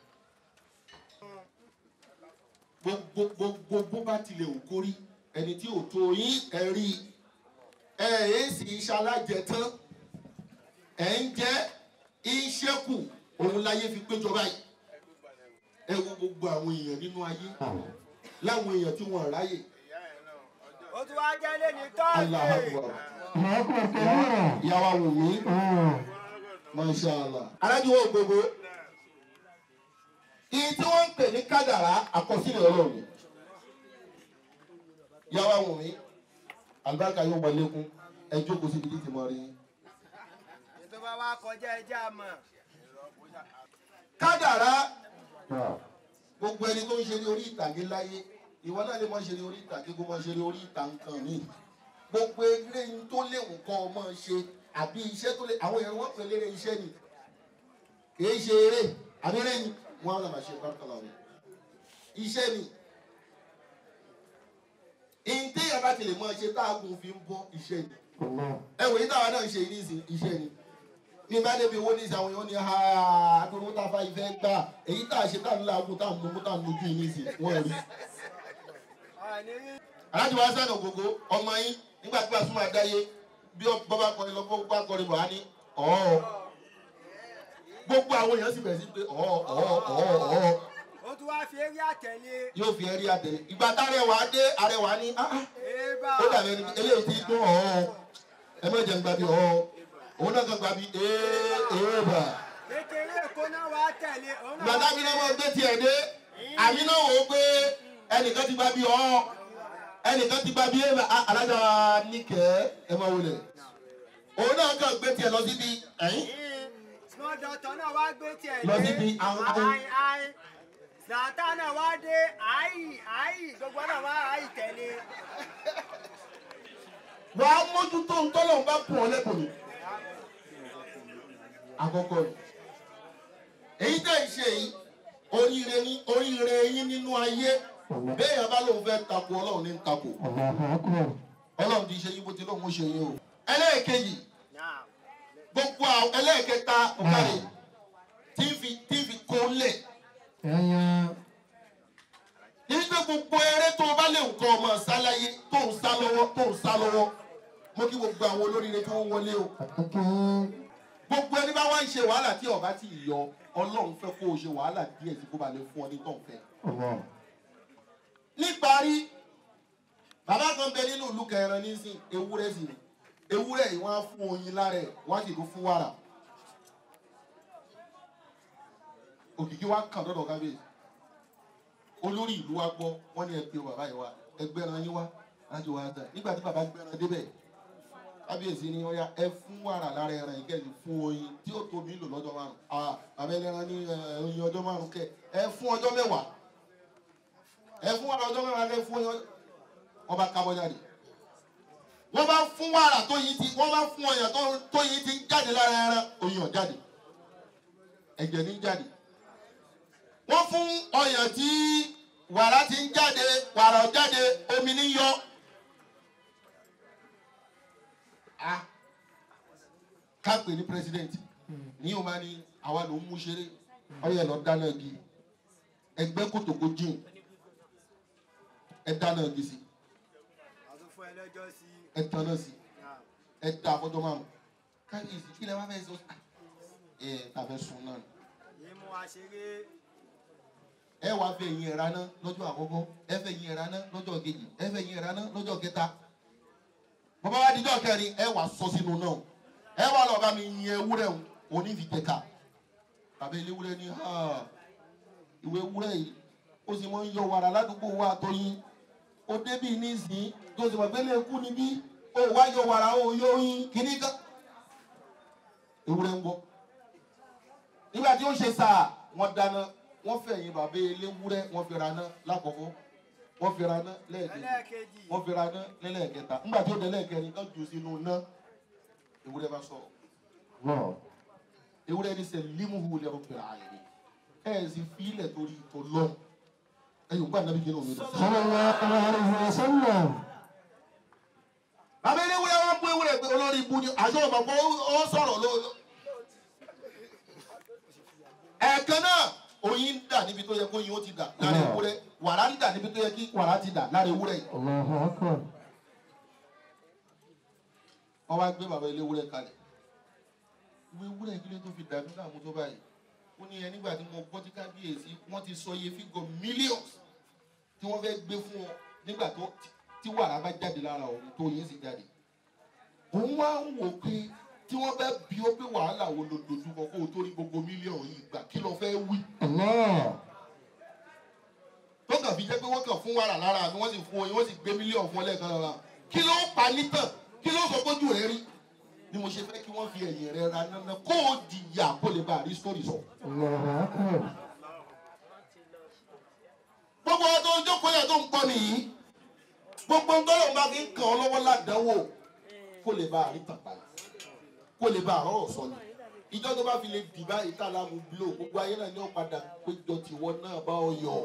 gbogbo gbogbo bó bá tilẹ̀ ò kórí ẹni tí ò tó yín ẹ rí ẹ ẹ sì ṣalájẹ tán ẹ ń jẹ ìṣẹ́kù òun láyé fi péjọ báyìí ẹ wo gbogbo àwọn èèyàn nínú ayé láwọn èèyàn tí wọn ráyè ó tún wá jẹ́ lé ní Allahu tọ́ọ̀dì. Akbar الله أكبر كبيرا ìyàwó wù mí masha allah. alájùwọ̀ gbogbo ìyí tí wọ́n ń pè ní kádàrá àkọsílẹ̀ ọlọ́run ni. ìyàwó wù mí àlùbáríkà yóò wọlé kún ẹ jókòó síbi tí ti mọ rí yín. ètò bá wá kọjá ẹjẹ́ àmọ́. kádàrá gbogbo ẹni tó ń ṣe ní orí ìtàgé láyé ìwọ náà lè mọ ṣe ní orí ìtàgé kó mọ ṣe ní orí ìta nǹkan mi gbogbo eré yín tó léwu kọ́ ọ mọ ṣe àbí iṣẹ́ tó lé àwọn èèyàn wọ́n pè lérè iṣẹ́ ni kìí ṣe eré àbí eré ni wọ́n á lọ́ọ́ ṣe pàtàkì àwọn iṣẹ́ ni ìǹtí yàrá ti lè mọ ṣe táàgùn fi ń bọ́ iṣẹ́ ni ẹ wòye táwa náà ń ṣe ní ìsìn iṣẹ́ ni ní bá débi owó ní ìsìn àwọn èèyàn ní ha àdúró tá a fa ìfẹ́ gbà èyí tá a ṣe tá a ń laagun tá a ń mú tá a ń lójú yìí ní ìsìn wọ́n rí. àní rí alájọ wa sẹ́nu ògógó ọmọ yín nígbà tí wàá súnmọ́ àdáyé bí bọ́bá kọrin lọ bọ́bá kọrin bọ̀ á ní ọ̀ọ́ gbogbo àwọn èèyàn sì bẹ̀rẹ̀ sí pé ọ̀ọ́ ọ̀ọ́ ọ̀ọ́ ọ̀ọ́ ó tún wá fi eré àtẹ̀lé. yóò fi ẹrí àtẹ̀lé ìgbà tárẹwà dé arẹwà ní "Ah, ah, èèbà ó dàbẹ̀ ni eléyìí ti dún ọ̀ọ́ ẹ má jẹ́ ń gbàbí ọ̀ọ́ òun náà kan gbàbí ee ee bà. kékeré èkó náà wá tẹ̀lé. òun náà gbàdá wá mi náà mọ̀ gbé tiẹ̀ dé àmì náà wò ó pé ẹnìkan ti gbàbí ọ̀ọ́ ẹnìkan ti gbàbí ee bà Á, alájà níkẹ́ ẹ máa wọlé òun náà kàn gbé tiẹ̀ lọ síbi ẹ̀yìn small doctor náà wá gbé tiẹ̀ Lọ síbi àwọn- àwọn- ayi ayi zata náà wá dé ayi ayi gbogbo náà wá ayi tẹ̀lé. wàá mójútó ntọ́lọ̀ bá pọ̀ lẹ́kọ̀ọ́ ni. àkọ́kọ́ ni èyí tẹ̀ ń ṣe yìí oríire ní oríire yín nínú ayé béèyàn bá lóun fẹ́ takò ọlọ́run ní takò الله أكبر ọlọ́run ti ṣe yín bó ti lóun ó ṣe yín o. ẹlẹ́ẹ̀kejì náà gbogbo àwọn ẹlẹ́ẹ̀kẹta ọ̀kàrẹ̀ tí ń fi tí ń fi kó lẹ̀ ẹ̀yàn nígbà gbogbo eré tó o bá lè nǹkan ọmọ sáláyé tó ń sá lọ́wọ́ tó ń sá lọ́wọ́ mo kí gbogbo àwọn olóríire tí wọ́n wọlé o. àkókò gbogbo ẹni bá wá ń ṣe wàhálà tí ọba ti yọ ọlọ́run fẹ́ kó o ṣe wàhálà díẹ̀ tí kò bá lè fún ọ ní tọ̀fẹ́. ọ̀wọ́ níparí bàbá kan bẹ nínú ìlú kẹrin nísìn ewúrẹ́ sì ni ewúrẹ́ yìí wọ́n á fún oyin lára ẹ̀ wọ́n á sì tún fún wàrà. òkìkí wa kàn dọ́dọ̀ kábíyèsí olórí ìlú wa gbọ́ wọ́n ní ẹ pé bàbá yìí wá ẹgbẹ́ran yín wá láti wá dà nígbà tí bàbá gbẹ́ran débẹ̀ kábíyèsí ni ọya ẹ fún wàrà lára ẹran yìí kẹ́sì fún oyin tí ó tóbi lò lọ́jọ́ márùn ah bàbá ẹlẹ́ran ní ẹ, oyin ọjọ́ márùn kẹ ẹ fún ọjọ́ mẹ́wàá ẹ fún wàrà ọjọ́ mẹ́wàá kẹ fún oyin ọjọ́ wọ́n bá kábọ́ jáde wọ́n bá fún wàrà tó yin ti wọ́n bá fún ọyàn tó- tó yin ti ń jáde lára ẹran oyin ọ̀ jáde ẹ̀jẹ̀ ní jáde wọ́n fún ọyàn tí wàrà ti ń jáde wàrà ọ̀ jáde omi ní yọ. Ah, ká pè ní president ní o máa ní àwa ló ń mú ṣeré ọyẹ lọ dáná igi ẹgbẹ́ kòtòkó jìn ẹ dáná igi sí lọ́jọ́ sí ẹ tán náà sí náà ẹ dá afọ́jọ́ márùn kábíyèsí kí lẹ wá fẹ́ sọ ẹ tàfẹ́ sun náà yìí mú wa ṣeré ẹ wàá fẹ́ yin ẹ̀rá ná lọ́jọ́ àkọ́kọ́ ẹ fẹ́ yin ẹ̀rá ná lọ́jọ́ kejì ẹ fẹ́ yin ẹ̀rá ná lọ́jọ́ kẹta bàbá wa dijọ́ kẹrin ẹ wà sọ sínú náà ẹ wà lọ bá mi yin ewúrẹ́ o òní fi tẹ̀ka tàbí ilé ewúrẹ́ ní ha ìwé ewúrẹ́ yìí ó sì mọ ń yọ wàrà ládùúgbò wa tó yin ó débì nísìnyí tó sì mọ̀ pé lè kú níbí ó wá yọ wàrà ó yọ yin kíní kan ewúrẹ́ ń gbọ́ nígbà tí ó ṣe sáà wọ́n dáná wọ́n fẹ̀yìn bàbá eléwúrẹ́ wọ́n fi raná lákọ̀ọ́kọ́ wọ́n fi raná lẹ́ẹ̀kejì ẹlẹ́ẹ̀kejì wọ́n fi raná lẹ́lẹ́ẹ̀kẹta nígbà tí ó dé lẹ́ẹ̀kẹrin kan jù sínú ná ewúrẹ́ bá sọ̀rọ̀ ewúrẹ́ ní sẹ́ limuhu lẹ́rù pẹ̀lú ààyè ẹ̀ ẹ̀ sì fi ilẹ̀ torí ìtò lọ́n ẹ̀ yóò gbà nàbí kínú mi lọ. bàbá eléwúrẹ́ wọn bú ewúrẹ́ pé olórí ibu ni àjọ ọmọ pé ó sọ̀rọ̀ ló. ẹ̀ẹ̀kan náà oyin ń dà níbi tó yẹ kó yin ó ti dà lára ewúrẹ́ wàrà ń dà níbi tó yẹ kí wàrà ti dà lára ewúrẹ́ yìí. wọ́n wá gbé bàbá eléwúrẹ́ kalẹ̀ ìwé ewúrẹ́ kí ló tó fi dàbí láàmú tó báyìí ó ní ẹ nígbà tí mo gbọ́ tí kábíyèsí wọ́n ti sọ iye fígọ̀ millions tí wọ́n fẹ́ gbé fún ọ nígbà tó tí wàrà bá jáde lára òun tó yín sì jáde òun wá ń wò pé tí wọ́n bá bí ó pé wàhálà wo ló dojú kọ kó o tó rí gbogbo mílíọ̀nù yìí gbà kí ló fẹ́ wí tó kàn fi jẹ́ pé wọ́n kàn fún wàrà lára mi wọ́n sì fún oyin wọ́n sì gbé mílíọ̀nù fún ọ lẹ́ẹ̀kan lára kí ló pa nítàn kí ló sọ pójú rẹ rí ni mo ṣe fẹ́ kí wọ́n fi ẹ̀yìn rẹ ra nánà kó o jìyà kó lè bá a rí sítórì sọ. gbogbo ọdún tó ń jókòó yẹn tó ń gbọ́ nìyí gbogbo ń tọ́lọ̀ bá fi ń kàn ọ́ lọ́wọ́ ládàáwò kó lè bá a rí tàpá kó lè bá a rọrọ̀ sọ ni ìjọ tó bá fi lè dì báyìí tá a lámú bílò gbogbo ayé náà ni ó padà péjọ tìwọ náà bá ọ yọ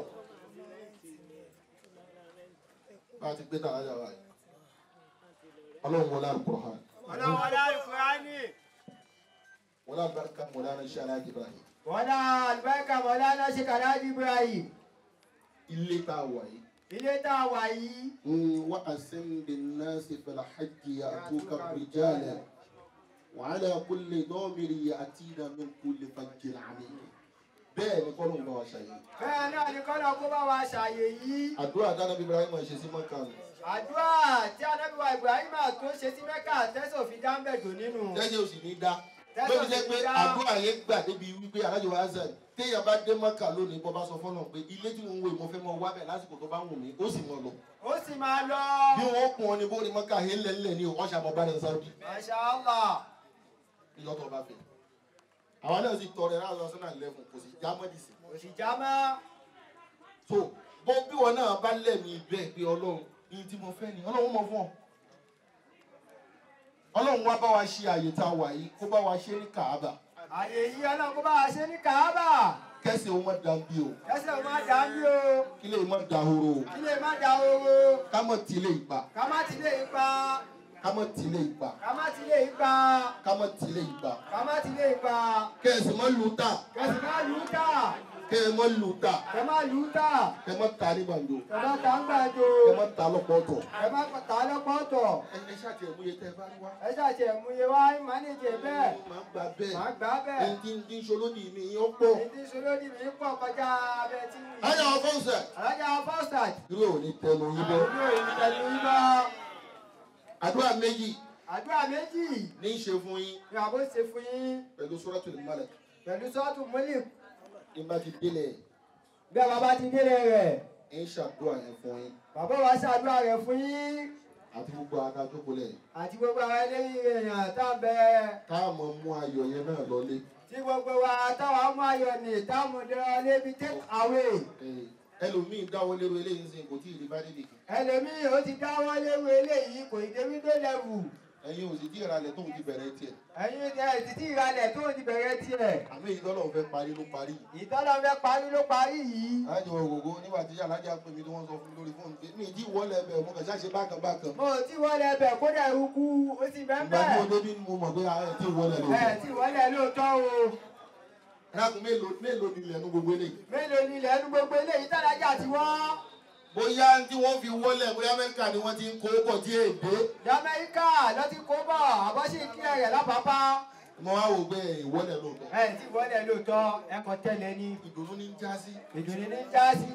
bá a ti gbé tàrà yàrá yìí ọlọ́run wọlé alukur'an ọlọ́run ọlá alukurani wọlé alubarika wọlé anaṣẹ́ aláàjì ibrahim wọlá alibarika wọlá aláṣẹ kàdájú ibrahim ilé tá a wà yìí. ilé tá a wà yìí وأسم بالناس في الحج يأتوك رجالا وعلى كل ضامر يأتينا من كل فج عميق bẹ́ẹ̀ ni kọ́nù ń bá wa ṣàyè. bẹ́ẹ̀ náà ni kọ́nà kó bá wa ṣàyè yìí àdúrà dáná bíbélà ìmọ̀ ṣe sí mọ́kà nù. àdúrà tí anábìwá ibrahim tó ṣe sí mẹ́kà tẹ́sán fi dá ń bẹ̀ dùn nínú jẹ́jẹ́ ò sì ní dá. Jẹ́jẹ́ lóbi ò sì jẹ́ ní pé dá. àdúrà yẹn gbà débi wípé alájọ wa zan téèyàn bá dé mọ́kà lónìí bọ́ bá sọ fọ́nà pé ilé tí mo ń wo ìmọ̀ fẹ́ mọ wá bẹ̀ lásìkò tó bá wù mí ó sì mọ̀ lọ. ó sì máa lọ bí wọ́n kún ọ ní bó ní mọ́kà yẹn lẹ́lẹ́ ní ọ̀ṣà mọ́ bá ní sáwọ́dì. masha allah ìjọ tó bá fẹ́. àwa náà sì tọrẹ láti ọsán náà lẹ́fún kò sì já mọ́dì sí. kò sì já mọ́ so bó bí wọn náà bá lẹ́mí bẹ́ẹ̀ pé ọlọ́run ní tí mo fẹ́ ni ọlọ́run mọ̀ fún ọ. ọlọ́run wá bá wa ṣe àyè tá a wà yìí kó bá wa ṣe ní kàába àyè yìí ọlọ́run kó bá wa ṣe ní kàábà kẹ́sì ó mọ̀ dàbí o kẹsẹ̀ ó má dá mí o kí lè mọ̀ dahoro o kí lè má da oro ká mọ̀ tí lè gbà ká má ti lè ipa ká mọ̀ tí lè gbà ká má ti lè ipa ká mọ̀ tí lè gbà ká má ti lè ipa kẹ́sì mọ̀ lù tà kẹsì má lù ú tà kẹ́ mọ̀ lù tà kẹ má lù ú tà kẹ́ mọ̀ ta ní gbàǹjo kẹ má ta ń gbàdo kẹ́ mọ̀ ta lọ́pọ̀ ọ̀tọ̀. kẹ má ta lọ́pọ̀ tọ̀ ẹ ẹ ṣáà tiẹ̀ mú iye tẹ́ ẹ bá rí wá. ẹ ṣàṣì ẹ̀múye wá mánéjì bẹ́ẹ̀ máa ń gbà bẹ́ẹ̀. má gbà bẹ́ẹ̀ ẹni tí ń dín ṣolódì mi yín ó pọ̀. ètí ìṣòlódì mi pọ̀ kọjá abẹ́ tí mi. ayọ̀ ọ̀fọ̀nsẹ̀. alájà fọ́sàt irú ò ní tẹnu yín bọ́. àdúrà ìtẹ̀lú yín bá àdúrà méjì àdúrà méjì ní í ṣe fún yín ni àbó ṣe fún yín pẹ̀lú suratul Malak. pẹ̀lú sọ́ọ̀tù mọ́lì ní bá ti délẹ̀ bí a bàbá ti délé rẹ̀ ń ṣàdúrà yẹn fún yín bàbá wa ṣàdúrà rẹ̀ fún yín àti gbogbo ara jókòólẹ̀. àti gbogbo àwọn eléyìí èèyàn tá a bẹ káàmọ̀ mú ayọ̀ yẹn náà lọlé. tí gbogbo wa táwọn ọmọ ayọ̀ ní táwọn dẹ́rọ lébi take away Eh, ẹlòmíín dáwọ́ lérò eléyìí ń sìn kò tí ì rí bá débi kan. ẹlòmíì ó ti dáwọ́ léwu eléyìí kò ì débi tó lẹ́wù ẹ̀yin ò sì dí ìrànlẹ̀ tóun ti bẹ̀rẹ̀ tiẹ̀. ẹ̀yin ẹ̀ títí ìralẹ̀ tó ti bẹ̀rẹ̀ tiẹ̀ àmì ìdọ́lọ̀ fẹ́ parí ló parí. ìtọ́lọ́ fẹ́ parí ló parí yìí alájọ ògògó nígbà tí alájà pè mí tí wọ́n sọ fún mi lórí fóònù pé mi ì tí wọlé ẹbẹ̀ mo kàn ṣáṣe bákan bákan. mo ti wọlé ẹbẹ̀ kódà ikú ó ti bẹ́ẹ̀ ìgbà tí mo bẹ́ẹ̀ débi ni mo mọ̀ pé ara ẹ̀ tí wọlé ló ẹ̀ ti wọlé lóòótọ́ o ẹ̀rákùn mélòó mélòó ni ilẹ̀ nu gbogbo eléyìí. mélòó ni ilẹ̀ ẹnu gbogbo eléyìí tálájà ti wọ́n bóyá tí wọ́n fi wọlé bóyá amẹ́ríkà ni wọ́n ti ń kó bọ̀ tí èdè Jamaica ló ti kó bọ̀ àbọ̀ṣì kílẹ̀ rẹ̀ lápapá. mo wá wò pé ìwọlé lóòótọ́ ẹ ti wọlé lóòótọ́ ẹ̀kọ́ tẹ̀lé ní ìdùnnú ní ń já sí ìdùnnú ní jásí.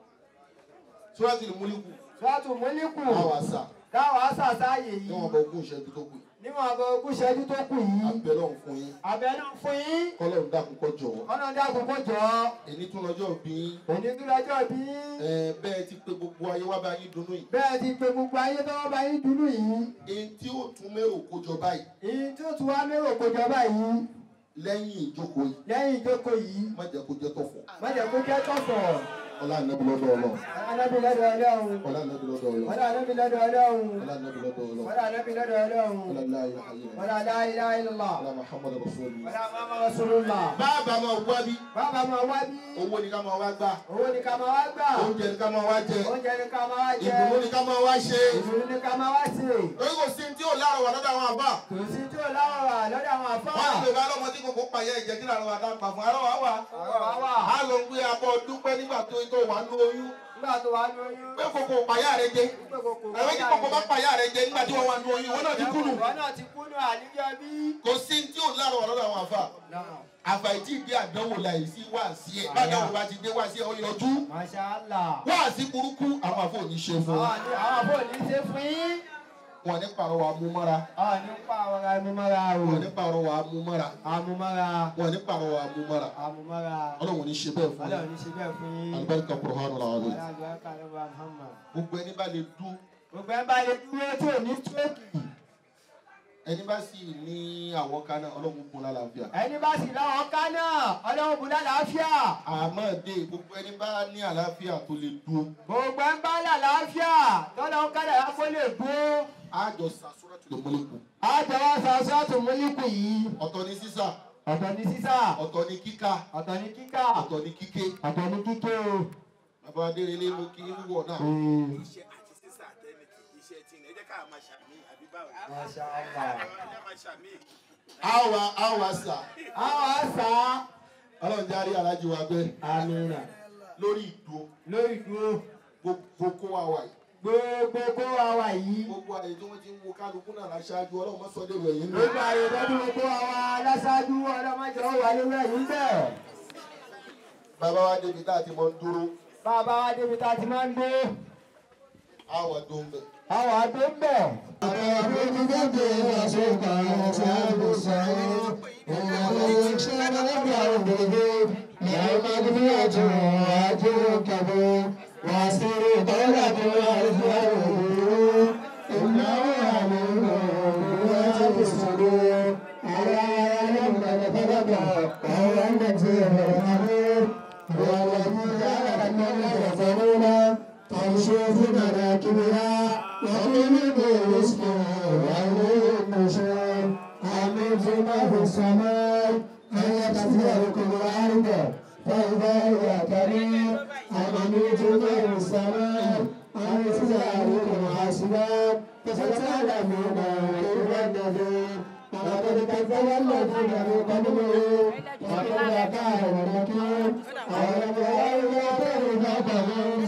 sọ́ọ́tì ní múlíkù sọ́ọ̀tù múlíkù àwọn àṣà káwọn àṣàṣàyè ní yìí wọn bọ ogún ìṣẹ́jú tó kù níwọ̀n àbọ̀ ogún ṣẹ́jú tó kù yìí. abẹ́lẹ́ ọ̀hún fún yín àbẹ̀nú fún yín kọ́lọ́run dákun kọ́ jọ̀ọ́ ọ̀nà dákun kó jọ èyí tún lọ́jọ́ bí òní tó lọ́jọ́ bí ẹ bẹ́ẹ̀ ti pé gbogbo ayé wá bá yín dunnú yìí bẹ́ẹ̀ ti pe gbogbo ayé tó wọ́n bá yín dúró yìí èyí tí ó tún mérò kójọ báyìí èyí tó tún wá mérò kó jọ báyìí lẹ́yìn ìjókòó yìí lẹ́yìn ìjókòó yìí má jẹ́ kó jẹ́ tọ̀fọ̀ má jẹ́ kó jẹ́ tọ̀fọ̀ ọlá ànábì lọ́dọ̀ ọlọ́ anábì lọ́dọ̀ ọlọ́run ọlá ànábì lọ́dọ̀ ọlọ́ wọ́n anábì lọ́dọ̀ ọlọ́run ọlá ànábì lọ́dọ̀ ọlọ́ wọ́n anábì lọ́dọ̀ ọlọ́run ọlá láyé ayé wọ́n aláìlá ìlọ́lá ọlá muhammad rasulillah. wọ́n amáma rasulullah bàbá máa wá bí bàbá máa wá bí owó ni ká máa wá gbà owó ni ká máa wá gbà oúnjẹ ni ká máa wá jẹ oúnjẹ ni ká máa wá jẹ ìdùnnú ni ká máa wá ṣe ìdùnnú ni ká máa wá sí lórí kò sí tí ò láàrọ̀ wà lọ́dọ̀ àwọn àbá kò sí tí ò láwọ̀ wà lọ́dọ̀ àwọn àfáà wọ́n ní yorùbá lọ́mọ tí kòkó pààyà ẹ̀jẹ̀ kí làrọ̀ wà dá pa fún arọ́ wà wà àwa wà á lọ gbé abọ́ dúpẹ́ nígbà tó tó wà ní oyún nígbà tó wà lóyún pé kòkó pààyà rẹ jẹ pé kòkó ẹ̀rọ tí kòkó bá pààyà rẹ jẹ nígbà tí wọ́n wà ní oyún wọn náà ti kú nù wọn náà ti kú nù àníyá bí. kò sí tí ò láàrọ̀ wà lọ́dọ̀ àwọn àfà àfàìtì ìdí àdánwò láì sí wá sí ẹ bá àdánwò bá ti dé wá sí ẹ ó yọjú Masha Allah. wá sí burúkú àwọn àfọ òní ṣe fún àwọn àní àwọn àbò ní ṣe fún yín. wọn ní pàrọwà mú mọ́ra àwọn ní pa àwọn amúmọ́ra o. wọn ní pàrọwà mú mọ́ra amúmọ́ra wọn ní pàrọwà mú mọ́ra amúmọ́ra. ọlọ́run ní ṣe bẹ́ẹ̀ fún ọlọ́run yín ní ṣe bẹ́ẹ̀ fún yín. alibarika kurhanu làwọn ọlọ́run àgbà lọ́wọ́ Muhammad. gbogbo ẹni bá lè dún gbogbo ẹ̀ bá lè dúró tí ò ní tóòkì. ẹni bá sì ní àwọn kan náà ọlọ́run kún lálàáfíà ẹni bá sì láwọn ká náà ọlọ́run bù lálàáfíà. àmọ́ dé gbogbo ẹni bá ní àlàáfíà tó lè dún gbogbo ẹ̀ bá lálàáfíà tọ́lọ́run ká làá kó lè dúró. àjọ sàṣúrà tó lè mọ́lẹ́kù àjọwọ́ sàṣọ́ọ̀tù múlíkù yìí. ọ̀tọ̀ ní sísà ọ̀tọ̀ ní sísà ọ̀tọ̀ ní kíkà ọ̀tọ̀ ní kíkà ọ̀tọ̀ ní kíké ọ̀tọ̀ ní kíké o. bàbá adérelé mo kí wúwọ̀ náà iṣẹ́ àti sísà àtẹnìkì iṣẹ́ tí ẹ jẹ́ ká máa ṣàmì àbí báwo. Masha Allah. ẹ máa ṣàmì. àwa àwa sà àwọn àṣà ọlọ́run jẹ́ àrí alájí wa gbé àmìnà lórí ìdúró lórí dúró gbogbo kó wa wà yìí gbogbo kó wa wà yìí gbogbo àyè tí wọ́n ti ń wo kálukú náà láṣáájú ọlọ́run mọ́sọ́dé rẹ̀ yìí ló gbogbo àyè lọ́dún gbogbo àwọn aláṣáájú ọlọ́mọdé wà lórí ẹ̀yìn bẹ́ẹ̀. bàbá wa débi tá a ti mọ ń dúró bàbá wa débi tá a ti máa ń gbé àwọn tó ń bẹ̀. àwọn àdó ń bẹ̀. تنشوف مراكبها وكل برزق وعليه النشور آمين فيما في السماء أن يتفيركم الأرض فإذا هي كريم آمين فيما في السماء أن يتفيركم حاسبا فستعلمون كيف النذير ولقد كذب الذين من قبلهم وقل كان نكير أولم يروا إلى طير فوقهم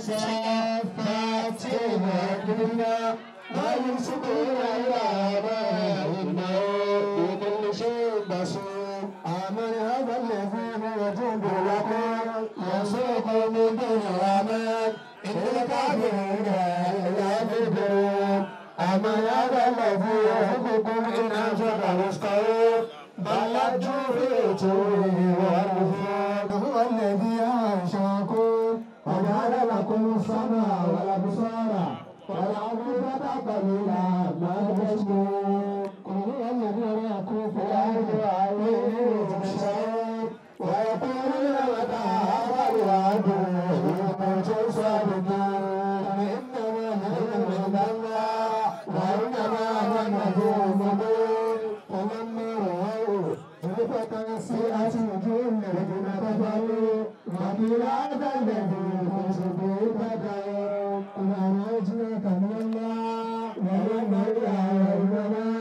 صافات وأكبرنا ما يمسكون إلا ما إنه بكل شيء بصير آمن هذا الذي هو جند لكم يسوق من دون الرحمن إن الكافرون إلا يكفرون أمن هذا الذي يحبكم إن أنشأ رزقه بل لجوا في عتوه والنفور هو الذي أنشأكم وجعل لكم السماء والأبصار والأفئدة قليلا ما تشكرون قل هو الذي يراكم في الأرض وإليه تحشرون ويقولون متى هذا الوعد إن كنتم صادقين إنما نحن عند الله وإنما هو نذير مبين فلما رأوا زلفة سيئة وجوه الذين كفروا وقيل هذا الذي كنتم به تدعون قل أنا أجرك من الله ومن إله إلا الله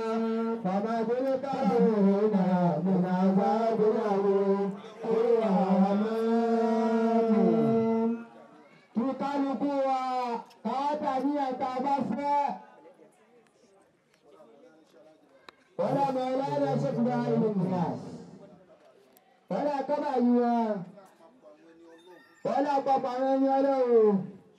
العفو ولا مولانا شيخ ابراهيم الناس ولا كما يوا ولا بابا من يلو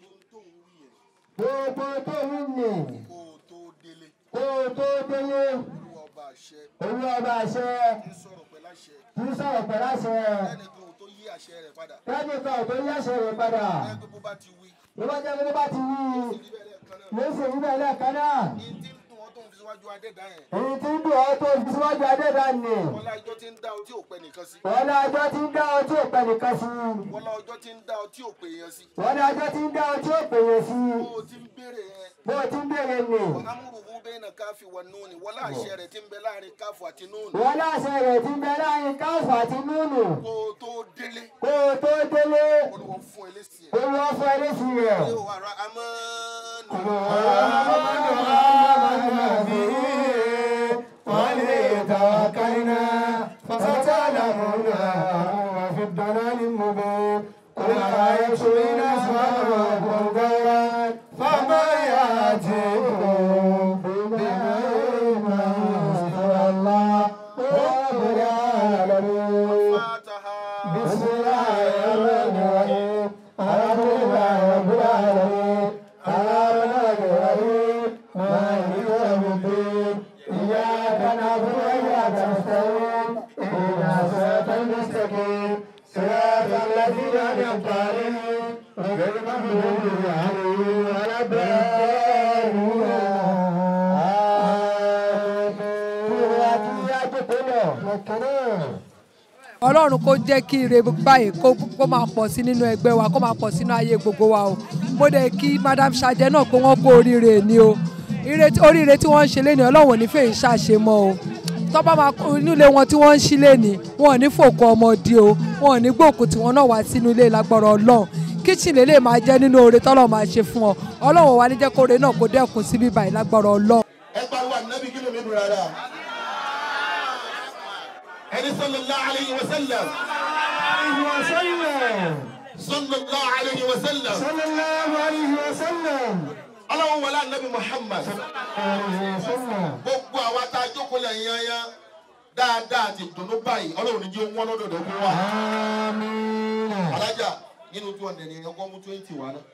gbogbo tó ń nì kó o tó délé kó o tó délé olúwa ọba àṣẹ olú ọba àṣẹ ń sọ̀rọ̀ pẹ̀lú àṣẹ kì í sọ̀rọ̀ pẹ̀lú àṣẹ ẹnìkan ò tó yí àṣẹ rẹ̀ padà lẹ́nu kan ò tó yí àṣẹ rẹ̀ padà ẹgbẹ́ bó bá ti wí ló bá jẹ́ pé ló bá ti wí níbẹ̀ lẹ́ẹ̀kan náà ló sì rí bẹ́ẹ̀ lẹ́ẹ̀kan náà ní tí ń dùn ọ́ tó ń fi síwájú adẹ́dá yẹn èyí tí ń dùn ọ́ tó fi síwájú adéda nì wọlá ọjọ́ tí ń dá ọ tí ò pẹ́ nìkan sí wọ́n ní ọjọ́ tí ń dá ọ tí ò pẹ́ nìkan sí wọlá ọjọ́ tí ń dá ọ tí ò pè yẹn sí wọ́n ní ọjọ́ tí ń dá ọ tí ò pèyè sí bó o ti ń béèrè yẹn bó o ti ń béèrè nì amúrùbú bẹ́ẹ̀ náà káfí wà núùnì wọlá àṣẹ rẹ̀ tí ń bẹ láàrin káfù àti núùnì wọ́n láṣẹ rẹ̀ ti ń bẹ láàrin káfù àti núnù kó o tó délé kó o tó délé olùwọ́ fún ẹ lẹ́sìn ẹ̀ olú ọ̀fọ̀ ẹlẹ́sì rẹ̀. yóò wà rà amánu ولتوكلنا فستعلمون وفي الضلال المبين قل أرأيتم إن أصبح ربكم غيرا فما يأتيكم بماء ما الله رب العالمين fataha بسم الله الرحمن الرحيم الحمد لله رب العالمين الرحمن الرحيم مالك يوم الدين إياك نعبد وإياك نستعين اهدنا الصراط المستقيم صراط الذين أنعمت عليهم غير المغضوب عليهم ولا الضالين آمين. ọlọ́run kó jẹ́ kí ire báyìí kó kó máa pọ̀ sí nínú ẹgbẹ́ wa kó máa pọ̀ sínú ayé gbogbo wa o mo dẹ̀ kí madam Ṣadé náà pé wọ́n kó oríire ni o ire tí- oríire tí wọ́n ń ṣe léni ọlọ́run ò ní fèyí ṣàṣe mọ́ o tọ́pọ̀ máa kó inú ilé wọn tí wọ́n ń ṣí léni wọn ò ní fòkó ọmọdé o wọn ò ní gbòkú tí wọ́n náà wá sínú ilé lágbára ọlọ́run kíchìn lè lè máa jẹ́ nínú oore tọ́lọ́ máa ṣe fún ọ ọlọ́run wa ní jẹ́ kó oore náà kó dẹ́kun síbí báyìí lágbára ọlọ́run. ẹ pariwo ànábì kí ló mi dùn rárá ẹni sallallahu alayhi wa sallam sallallahu alayhi wa sallam صلى الله عليه وسلم ọlọ́run wọlé ànábì muhammad gbogbo àwa tá a jókòó lẹ́yìn yányá dáadáa àti ìdùnnú báyìí ọlọ́run ní jẹ́ wọ́n lọ́dọ̀dọ̀ fún wa آمين alájà nínú two hundred yẹn ọkọ mú twenty wá náà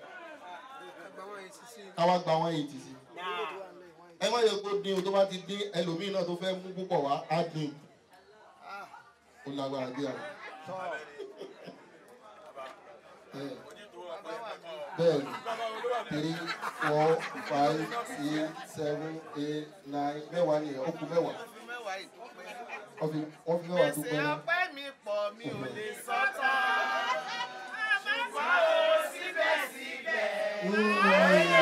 káwá gba one eighty sí ẹ má yẹ kó dín o tó bá ti dín ẹlòmíín náà tó fẹ́ mú púpọ̀ wá á dín ó lágbára bí àwọn. bẹ́ẹ̀ni three four five six seven eight nine mẹ́wàá nìyẹn ó kù mẹ́wàá wọ́n fi wọ́n fi mẹ́wàá dúpẹ́ náà. ọpẹ́ mi pọ̀ mi ò lè sọ tán. ṣùgbọ́n o síbẹ̀síbẹ̀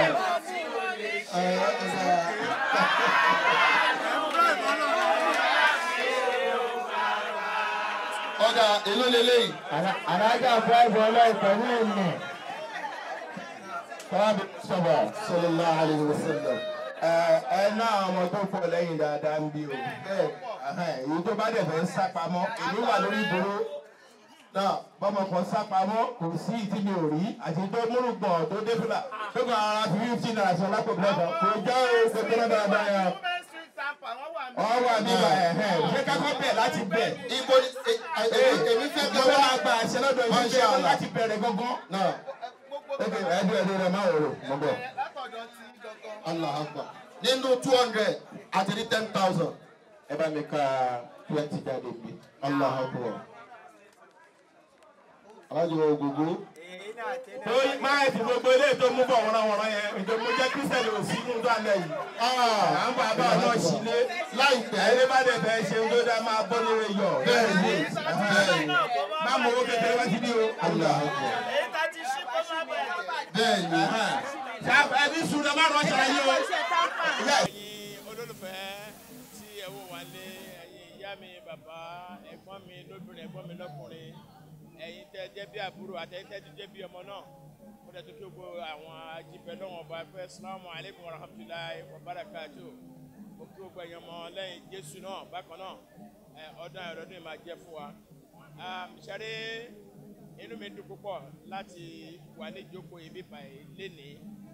ọ̀dà èló lélẹ́yìí. alájà fúláìfù ọlọ́ọ̀pẹ̀ ní ìlú Fábí sọ̀bà sallallahu alayhi wa sallam. ẹ náà ọmọ tó pọ̀ lẹ́yìn dáadáa ń bí o bẹ́ẹ̀ ẹhẹ́n, èyí tó bá dẹ̀ fẹ́ ń sá pamọ́ èmi wà lórí ìdúró náà bọ́mọ kan sá pamọ́ kò sí ìtí mi ò rí àti tó múrùgbọ̀n tó dé fúlà tó kàn ara fi fifty naira sọ lápò lẹ́kọ̀ọ́ kò jẹ́ o kò tó náà dáadáa yẹn Women street tamper wọ́n wà ní. ọ wà níbà ẹ̀hẹ́n ṣé kákọ́ bẹ̀ láti bẹ̀ Ibo ni e- e- e- èmi fẹ́ mo kẹ́ fẹ́ wá. máa gba àṣẹ lọ́dọ̀ yìí Masha ṣe Allah. láti bẹ̀rẹ̀ gangan Náà ok ẹ̀dùn ẹ̀dùn rẹ̀ máa wò ó mo bọ̀. látọ̀dọ̀ tí gangan. Allah akbar. Nínú two hundred àti ní ten thousand. ẹ bá mi ka twenty jáde bí. Allah akbar. Alájọ ògógó. tó máa fi gbogbo eléyìí tó mú bọ̀ wọ́nrọ́wọ́nrọ́ yẹn ìjọ mo jẹ́ kírísítẹ́nì ò sí nínú àlẹ́ yìí. à ń bá bá náà sílé Láìpẹ́. ẹni bá dẹ̀ fẹ́ ṣe ń tó dá máa bọ́ lórí yọ. Bẹ́ẹ̀ni. Bẹ́ẹ̀ni. má mọ owó kékeré wá sí ní o. Allah akbar. èyí tá ti ṣí kó má bẹ̀rẹ̀. Bẹ́ẹ̀ni. ṣá ẹbí sùn ẹ má rọ ṣe ayé o. ẹ̀yin olólùfẹ́ tí ẹ wò wá lé ẹ̀yin ìyá mi bàbá ẹ̀gbọ́n mi lóbìnrin ẹ̀gbọ́n mi lọ́kùnrin ẹ̀yin tẹ́ jẹ́ bí àbúrò àtẹ̀yin tẹ́ jẹ́ bí ọmọ náà mo dẹ̀ tó kí gbogbo àwọn ajíbẹ̀ lọ́wọ́ ọba fẹ́ salamu aleykum wa rahmatulahi wa barakatu mo kí gbogbo ẹ̀yin ọmọ lẹ́yìn jésù náà bákan náà ẹ̀ ọdún ayọ̀ ọdún yìí máa jẹ́ fún wa ṣáré inú mi dùn púpọ̀ láti wà ní ìjókòó ibi báyìí lénìí ní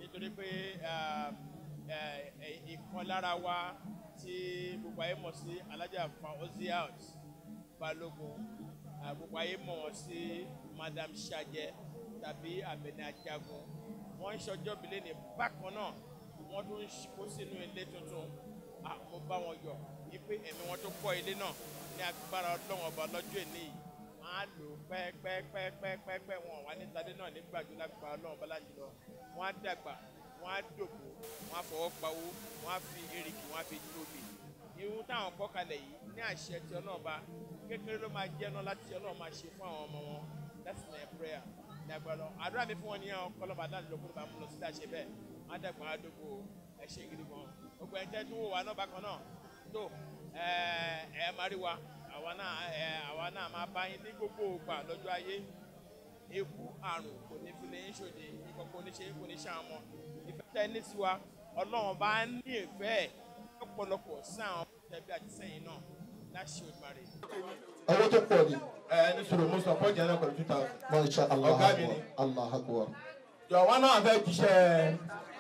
nítorí pé um, eh, eh, ìkan lára wa tí gbogbo ayé mọ̀ sí alájà Fauziat Balógun ah, gbogbo ayé mọ̀ wọ́n sí Madam Sajẹ tàbí Abẹni Ajagun wọ́n ń ṣọjọ́ bílẹ̀ ní bákan náà wọ́n tún ń kó sínú ilé tuntun Ah, mo bá wọn yọ̀ wípé ẹ̀mí wọn tó kọ́ ilé náà ní agbára ọlọ́run ọba lọ́jọ́ èní yìí wọ́n á lò pẹ́ẹ́pẹ́ẹ́pẹ́ẹ́pẹ́ wọn wà ní tadé náà nígbàjú lágbára ọlọ́run ọba láti lọ wọ́n á dàgbà wọ́n á dògbò wọ́n á fọwọ́ pawó wọ́n á fi erìkì wọ́n á fi tóbi irú táwọn kọ́ kalẹ̀ yìí ní àṣẹ tí ọlọ́run ọba kékeré ló máa jẹ́ náà láti ọlọ́run máa ṣe fún àwọn ọmọ wọn that's my prayer ní agbára ọlọ́run àdúrà mi fún wọn nìyẹn kọ́lọ́ba dáàdì lókun bá mú lọ sílẹ̀ àṣẹ bẹ́ẹ̀ wọ́n á dàgbà wọ́n á dògbò ẹ ṣe gidi gan gbogbo ẹ̀ tẹ́ tó wò wá náà bákan náà tó ẹ ẹ máa rí wa àwa náà ẹ àwa náà máa bá yín ní gbogbo ògbà lọ́jọ́ ayé eku àrùn kò ní fi lè ń ṣòde nǹkan kò ní ṣe kò ní ṣe àwọn ọmọ ìfẹ́ tẹ́ ní tiwa ọlọ́run bá ní ìfẹ́ ẹ̀ lọ́pọ̀lọpọ̀ sí àwọn tẹ̀bí àti sẹ́yìn náà láṣẹ Olódùmarè. owó tó pọ̀ ni ẹ ní sọ̀rọ̀ mo sọ pọ́ọ̀jì náà pẹ̀lú two thousand. masha allah Ọ̀gá mi ni. allah akbar jọ̀wọ́ náà fẹ́ jíṣẹ́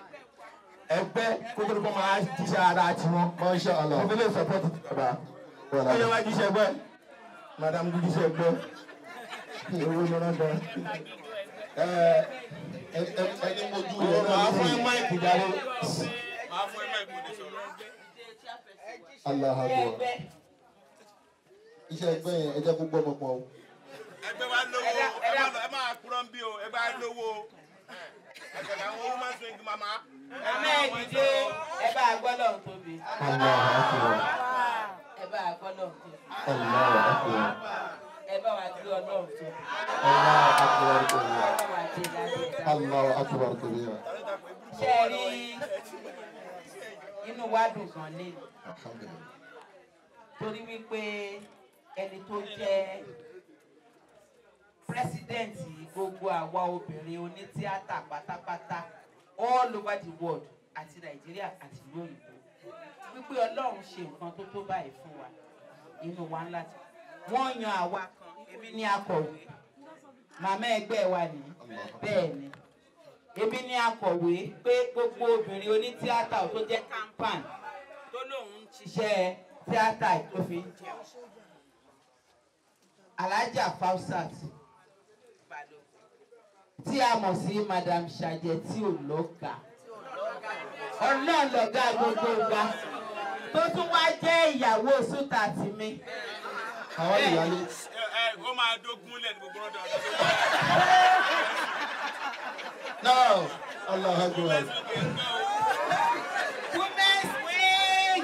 ẹgbẹ́ kó tó kọ́ máa jíṣẹ́ ara tiwọn. masha allah mo fi lè support ìjọba. ó yẹ wá jíṣẹ́ ẹgbẹ́ madam kú jíṣẹ́ ẹgbẹ́ owó ni wọ́n dán. ẹ ẹ- ẹ- ẹni mojú rẹ náà máa fún ẹ lórí máìkì jáde. máa fún ẹ máa ìkúni sọ̀rọ̀. allah akbar iṣẹ́ ẹgbẹ́ yẹn ẹ jẹ́ kó gbọ́ ọmọ pọ̀ o. ẹgbẹ́ wa lówó ẹ má lọ- ẹ máa kúrọ́ ń bí o ẹgbẹ́ wa lówó ẹgbẹ́ àwọn woman swing mama. amẹ́ẹ̀dìdé ẹ bá a gbọ́ lọ́hùn tóbi allah akbar ẹ bá a gbọ́ lọ́hùn tóbi allah akbar ẹ bá wa gbé ọlọ́hùn tóbi allah akbar ẹ kabira bá wa gbé lálẹ́ allah akbar kabira ṣe é rí inú wa dùn gan lé alhamdulilayi torí wípé ẹni tó jẹ́ pírẹsidẹ́ǹtì gbogbo àwa obìnrin onítíátà pátápátá all over the world àti nàìjíríà àti ìlú òyìnbó wípé ọlọ́run ṣe nǹkan tó tó báyìí fún wa inú wa ńlá ti wọ́n yan àwa kan èmi ní akọ̀wé màmá ẹgbẹ́ wa ní bẹ́ẹ̀ ni èmi ní akọ̀wé pé gbogbo obìnrin onítíátà tó jẹ́ campan tó lóun ń ṣiṣẹ́ tíátà tó fi ń jẹun alájà fausat tí a mọ̀ sí madam sajẹ tí ò lọ́gà ọlọ́run lọ́gà gbogbo wa tó tún wá jẹ́ ìyàwó sùtà tì mí. àwọn ìyáálé ẹ ẹ ó máa dógún lẹ́nu gbogbo ọ̀dọ̀ ọ̀dọ̀. náà allah akbar women's wing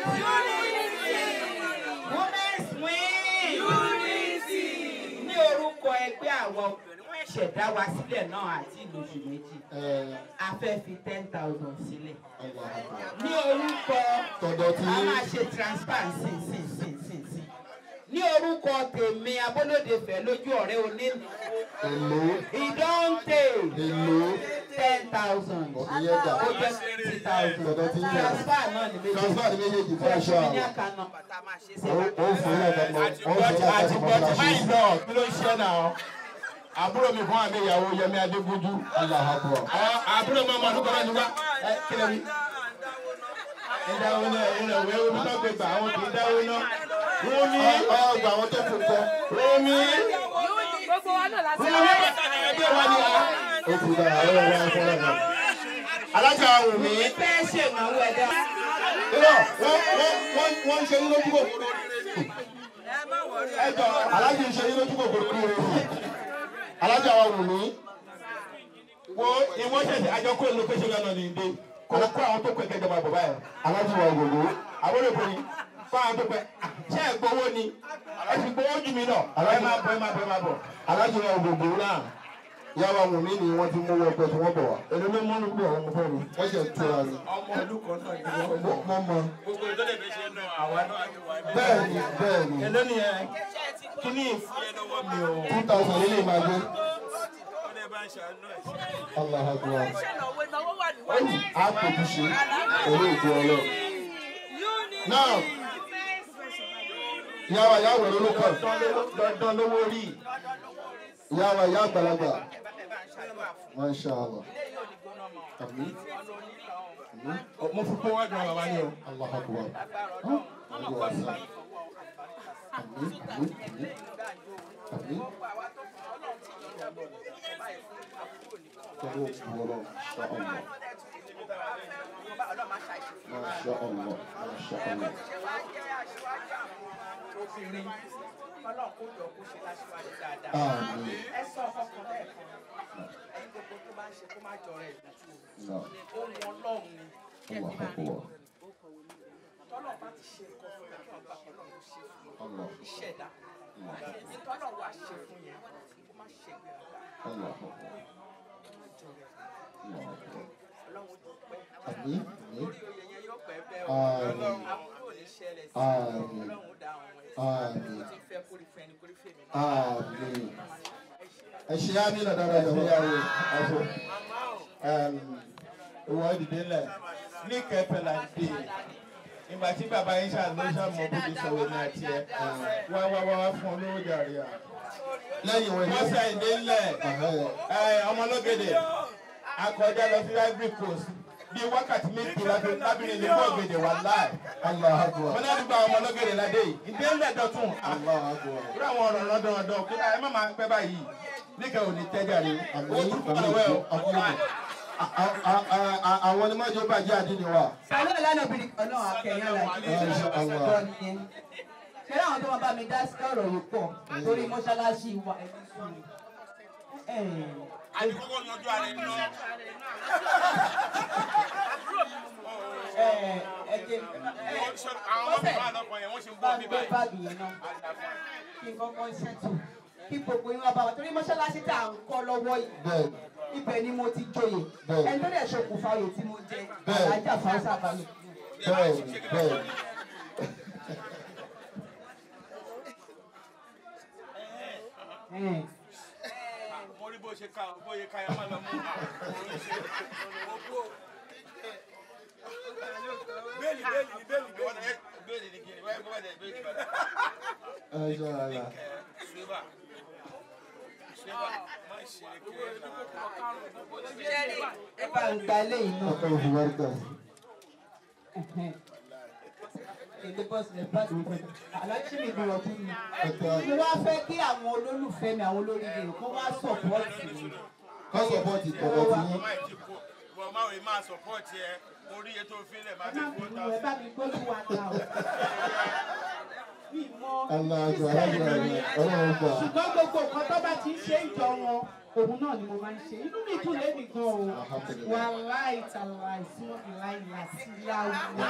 women's wing ní orúkọ ẹgbẹ́ àwọn obìnrin wọ́n ṣẹ̀ dá wa sílẹ̀ náà àti ìlòṣù méjì ẹ a fẹ́ fi ten thousand sílẹ̀ allah akbar ní orúkọ tọ̀dọ̀ tí a máa ṣe transfer sí sí sí sí sí ní orúkọ tèmi abólódefẹ lójú ọ̀rẹ́ onínáwó èlò ìdọ́ǹtè èlò ten thousand ìyẹn dà ó jẹ́ fifty thousand tọ̀dọ̀ tí yẹn transfer náà ní méjèèjì transfer ní méjèèjì fún fún aṣọ ẹ̀ṣọ́ ní àwọn àkànnà bàtà máa ṣe sí ó ó fún ilé ẹ̀ka mọ́ ó fún ilé ẹ̀ka àti mọ́ gbọ́dọ̀ fún báyìí aṣọ náà kí ló ń ṣe náà àbúrò mi fún àmì ìyàwó yẹmi adégúnjú allah akbar àwọn àbúrò mi ọmọ ọdún kan náà ní wá ẹ kílẹ̀ mi. ẹ dáwọ́ náà ẹ náà wẹ́ẹ́ omi náà gbé gbà àwọn kì í dáwọ́ náà. Rúmi ọgbà àwọn tó kù kọ Rúmi gbogbo wa náà láti Rúmi pàtàkì ẹgbẹ́ wa ni a. ó ti dá àwọn ọ̀rọ̀ wọn fọlọ́ náà. Alájà Wùmí. fẹ́ ṣènáwó ẹ̀dá. irọ́ wọ́n wọ́n wọ́n wọ́n ń ṣe yín lójú kòkòrò Ẹjọ́ alájì ń ṣe yín lójú kòkòrò kí o alájà wa wù mí wo ìwọ́n ṣẹ̀ṣẹ̀ àjọkó ìlú pèsè lọ́nà ní ìdè. Kò kó àwọn tó pẹ́ kẹjọba bọ̀ báyìí. alájì wa gbogbo Àbúrò ìbòyí fún àwọn tó pẹ́. Ṣé ẹ gbowó ni? Ẹ ti gbowó jù mí náà. Ẹ máa bọ̀ ẹ máa bọ̀ ẹ máa bọ̀. alájì wa gbogbo náà ìyá wa wù mí ni wọ́n ti mú wọn pẹ́ tí wọ́n bọ̀ wá Èlò ló mọ́nú pé ọ̀rọ̀ mo fẹ́ mi. wọ́n ṣe tura ni Ọmọ ìlú kan náà ni wọ́n mo mọ̀. mo mọ gbogbo ìtọ́jú ìfẹ́ ṣe náà àwa náà á ti wà ní. bẹ́ẹ̀ ni bẹ́ẹ̀ ni Èló ni ẹ? Kí ni ìfúyẹ́ lọ́wọ́ mi o? two thousand lè máa gbé ó lè bá ń ṣàánú ẹ̀. allah akbar ó ní àpòjúṣe pẹ̀lú ògùn ọlọ́ náà ìyá wa ìyá wẹ̀rẹ̀ ló kàn Dandan lówó rí. ìyá wa ìyá àgbàlagbà bá ń ṣàdúrà fún Masha Allah. ilé yìí ò ní gbóná mọ́ Àmín. ọ̀nà onílọ̀ ọ̀hún mo fi kó wájú àwọn bàbá ni o. Allah akbar. lágbára ọlọ́run ọmọ Allah kan sí akbar. báyìí fọwọ́ àlùbáríkà Àmín. sódà Àmín. tí Àmín. ilé yìí gbà yóò Àmín. gbogbo àwa tó fún ọlọ́run tí ìjọba gbogbo kò báyìí fún àbúrò nìkan Tọ́wọ́ òkú ọlọ́run. Masha Allah. ọlọ́run máa ṣàìsí fún wa. Masha Allah. Masha Allah. ṣé wàá jẹ́ aṣíwájú àwọn obìnrin ọlọ́run kó jọ kó ṣe láṣíwájú dáadáa. Àmín. ẹ sọ ọkàn lẹ́ẹ̀kan ẹni gbogbo tó bá ń ṣe kó má jọrọ ẹ̀ lójú Náà. o ohun ọlọ́run ni kí ẹ Allah ti máa rí akbar. tọ́lọ̀ bá ti ṣe nǹkan fún ẹ kí wọ́n gbà ọlọ́run ló ṣe fún Allah. un ìṣẹ̀dá ní tọ́lọ̀ wá ṣe fún yẹn kó má ṣe gbéraga Allah akbar. má jọrọ ẹ̀ Allah akbar. ọlọ́run tó pẹ́ Àmín. Àmín. lórí oyè yẹn yóò pẹ́ bẹ́ẹ̀ o Àmín. àbúrò ní ṣẹlẹ̀ sí Àmín. ọlọ́run ó dá àwọn ẹ̀ Àmín. sí ó ti fẹ́ kórìí fẹ́ ni kórìí fèmí Àmín. Ẹ ṣe á nílò dára ìyàwó yàwó. ìwọ dìde lẹ ní kẹpẹlá dé ìgbà tí bàbá yín ṣàlọ ṣàmọ bó ti sọ wọn àti ẹ wá wá wá wá fún olówó jàre à. Lẹ́yìn wọn wọ́n ṣe ìdè ńlẹ̀ Ẹ̀hẹ́. ọmọlógede akọjá lọ sí ivory coast bí wákàtí méjì lábẹ́ lábìrin ní bọ́ọ̀gẹ̀dẹ̀ wà láì. Allah akbar. wọn náà dúpọ̀ àwọn ọmọlógede ládé yìí ìdè ńlẹ̀ dọ̀tún. Allah akbar. irú àwọn ọ̀rọ̀ lọ́dọọdọ kí ẹ má máa pẹ́ báyìí níkẹ́ ò ní tẹ́jà rí Àmín. owó tó kọ́ Àmín. lọ́wọ́ ẹ̀ Àmín. A- a- a- a- Àwọn ni májò bàjẹ́ àdínní wa. pẹ̀lú ìlànà obìnrin kan náà akẹ́yìn aláàjì Masha Allah. ọ̀dọ́ nìyẹn. ṣé láwọn tó máa bá mi dá sí ọ̀rọ̀ yìí pọ̀ torí mọ́ṣáláṣí wa ẹ̀mí sùn mi. àdìgbòkò yanjú ara ẹni náà. ẹ̀jẹ̀ àwọn ọmọ mi wà lọ́kàn yẹn wọ́n ṣe ń bá gbọ́ mi bí gbé báyìí. báàgì yẹn náà kí n kọ́kọ́ ṣètò kí gbogbo yín wá bá wa torí mọ́ṣáláṣí tá à ń kọ́ lọ́wọ́ yìí Bẹ́ẹ̀ ibẹ̀ ni mo ti joyè Bẹ́ẹ̀. ẹni tó dẹ̀ ṣokùnfà oyè tí mo jẹ Bẹ́ẹ̀. alájà fáṣà balẹ̀. bẹ́ẹ̀ bẹ́ẹ̀. mo rí bó ṣe ká bó ṣe ká yẹn má lọ mú bẹ́ẹ̀ni bẹ́ẹ̀ni ni bẹ́ẹ̀ni bẹ́ẹ̀ni bẹ́ẹ̀ni ni kiri wáyé bọ́ọ̀dẹ̀ bẹ́ẹ̀ni bẹ́ẹ̀ni. Masha Allah. Suweba Suweba má ṣe kiri náà. jẹ́rìí ẹ bá ń gba eléyìí náà. Ọkọ̀ òfurufú. èdè bọ́ọ̀sì rẹ̀ bá ti pẹ́ aláṣí mi gbọ́dọ̀ fún mi. Ọ̀tọ̀ mo wá fẹ́ kí àwọn olólùfẹ́ mi àwọn olóríire kó wá sọ̀pọ́ọ̀tì mi. kọ́sọ̀ bọ́ọ̀tì tọ̀dọ̀ tí yín. Má ti kó wọ́n máa wí máa sọ̀pọ̀tì ẹ mo rí ètò ìfilẹ̀ máa ẹ ti má kó bínú ta ẹ bá mi gbójú wa ta o. mi mọ Allah akbar. Alágbèrè ọlọ́run gbà. ṣùgbọ́n gbogbo nǹkan tó bá ti ń ṣe ìjọ wọn òun náà ni mo máa ń ṣe inú mi dùn lé nìkan o Alhamdulillah. wà láì tàlà ìsúná ìláì láti láwù.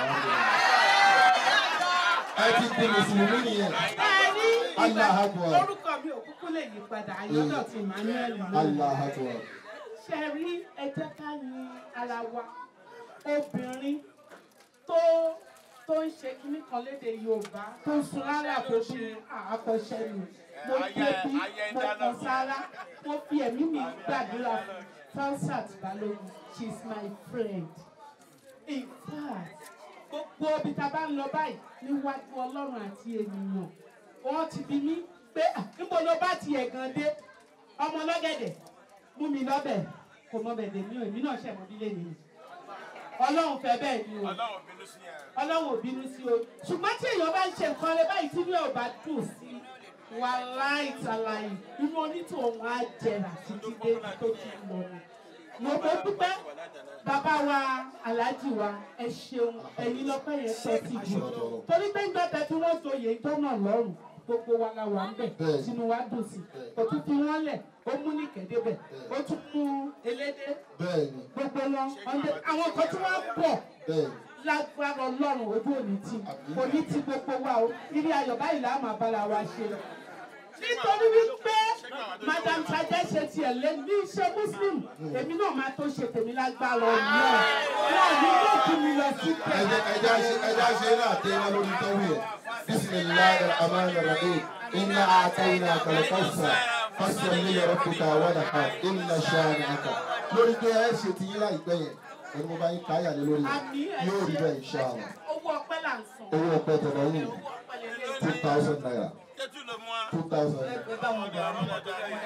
Ẹ ti di Mùsùlùmí nìyẹn. ẹni Allah akbar. orúkọ mi ò kúkú lè yí padà àyọ́dọ̀ ti Emmanuel náà. Allah akbar. ṣe rí ẹ jẹ́ ká yin ara wa obìnrin tó tó ń ṣe kíní kan léde yorùbá tó ń sun rárá kó ṣe àkọsẹ́ mi mo débi mo kàn sára mo fi ẹ̀mí mi gbàdúrà fún Falsat Balógun she is my friend in fact gbogbo ibi tá a bá ń lọ báyìí níwájú ọlọ́run àti ènìyàn wọ́n ti bi mí pé "Ah, níbo ló bá tiẹ̀ gan dé ọmọ lọ́gẹ̀dẹ̀ mú mi lọ́bẹ̀ kò mọ bẹ̀ dèmí o èmi náà ṣẹ̀ mọ́ bílẹ̀ nìyí ọlọ́run fẹ́ bẹ́ẹ̀ ni o Ọlọ́run bínú sí yẹn. ọlọ́run ò bínú sí o ṣùgbọ́n tí èèyàn bá ń ṣe nǹkan rẹ báyìí tí inú ẹ̀ ò bá dùn sí wà láì tàlàyé inú onítòun á jẹrà títí dé tó ti lọ ni mo mo dúpẹ́ bàbá wa aláàjì wa ẹ ṣeun ẹ̀yin lọ́pẹ́ yẹn tọ́ sí jù torí pé nígbà tẹ tí wọ́n joyè ìjọ náà lọ́rùn gbogbo wa la wà ń bẹ̀ Bẹ́ẹ̀. sínú wa dùn sí kò tún fi wọ́n lẹ̀ ó mú ní kẹ́dẹ́bẹ̀ ó tún mú elédè Bẹ́ẹ̀ni. gbogbo wọn ọ̀ndẹ̀ àwọn kan tí wọ́n pọ̀ Bẹ́ẹ̀ni. lágbára ọlọ́run ojú òní tí kò ní ti gbogbo wa o irí ayọ̀ báyìí là á máa bára wa ṣe nítorí wípé madam sajẹ ṣe tiẹ̀ lé ní iṣẹ́ muslim èmi náà máa tó ṣe tèmi lágbára ọ̀nà náà ní yóò kí mi lọ sí Ẹ jẹ́ ẹ jẹ́ ṣe ẹ jẹ́ ṣe náà tẹ́ iná lórí tọ́wọ́ yẹn. Bisimilahi rahman rahim. Inna atayna kalkausa. Fasalli li rabbika wanha. Inna shani'aka. Lórí pé ẹ ṣe ti yín láìpẹ́ yẹn. Ẹni mo bá yín káyà lé lórí àmì yẹn. Yóò rí bẹ́ẹ̀ inshallah. owó ọpẹ́ là ń san Owó ọpẹ́ tọ̀dọ̀ yìí owó ọpẹ́ lè lè two thousand naira. Tẹ́tù ló mú wa. two thousand. ẹ bá wọn bọ̀ ọ́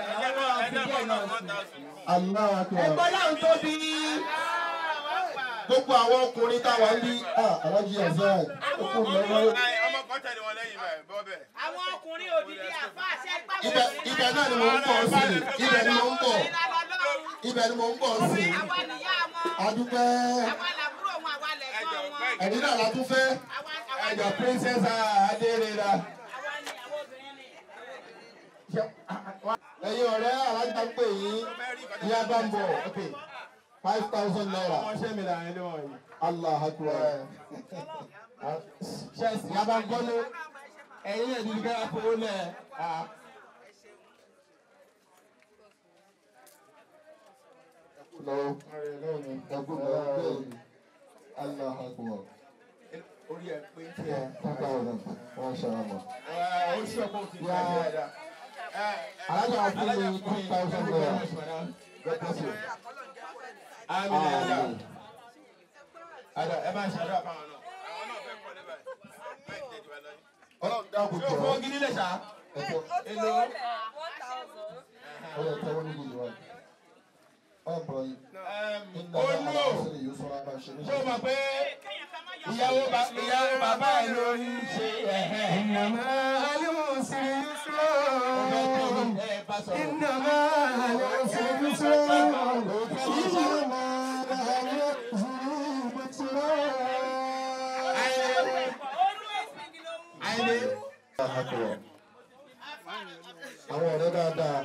Allahu Akbar. ẹgbọ́n láwọn tóbi. gbogbo àwọn ọkùnrin táwa ń bí alájí azad okùn lọ́wọ́ ọmọ kan tẹ̀lé wọn lẹ́yìn bẹ́ẹ̀ bọ́ bẹ́ẹ̀. àwọn ọkùnrin òdìdí àfa àṣẹ pàwọn ibẹ̀ ibẹ̀ náà ni mò ń bọ̀ sí ibẹ̀ ni mò ń bọ̀ ibẹ̀ ni mò ń bọ̀ sí àwa nìyá wọn adúpẹ́ àwa làbúrò wọn àwa lẹ̀gbọ́n wọn ẹ̀yin náà la tún fẹ́ àwa àwa ẹjọ princess adérera. àwa ni àwọn obìnrin ni. ẹ̀yin ọ̀rẹ́ alájà ń pè yín ìyá bá ń bọ̀ ok five thousand naira ọmọ ṣẹ́ mi làwọn ẹni wọ̀nyí. allah akbar ṣẹ́ẹ̀sì yá bá ń gbọ́nú ẹ̀yin ẹ̀ dídí kára fowó lẹ̀ ẹ̀. lọ́wọ́ ẹ̀gbọ́n lọ́wọ́ bẹ́ẹ̀ ni allah akbar orí ẹ̀ pé kí ẹ. two thousand wọ́n ṣe ọmọ. ó ṣí ọkọ̀ òfin ìgbà tí ẹ dá. alájà fún mi two thousand naira God bless you. àmì nàìjíríà. àdà ẹ máa ṣàdúrà fáwọn náà. àwọn náà fẹ́ kọ́ níbẹ̀ báyìí tẹ̀jú wa lọ́yìn. ọlọ́run dáàbò ṣé o jọ fọ́ gidi lẹ̀ ṣá. ẹ̀jọ̀ èlò. ọlọ́run tẹ́wọ́ níbi ìlú wa. ọ̀n bọ̀ yìí. ó lò. ṣé o mọ̀ pé ìyàwó ba- ìyàwó bàbá ẹ̀ ló ń ṣe ẹ̀hẹ́. إنما العسر يسرا ẹ bá sọ̀rọ̀. إنما العسر يسرا إنما العسر يسرا àìlè. àwọn ọ̀rẹ́ dáadáa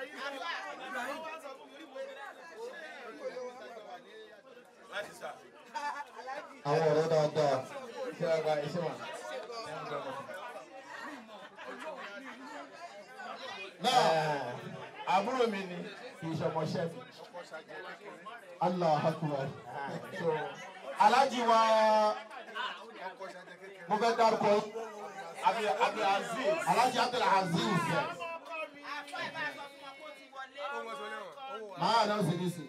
láti sà. àwọn ọ̀rẹ́ dáadáa ṣé wàá gba iṣẹ́ wa. náà àbúrò mi ni kì í ṣọmọ ṣẹ́fì. allah akbar so alájí wa mo fẹ́ dárúkọ yín. abi abi aziz. alájí abdul aziz máa náà sì ní sí.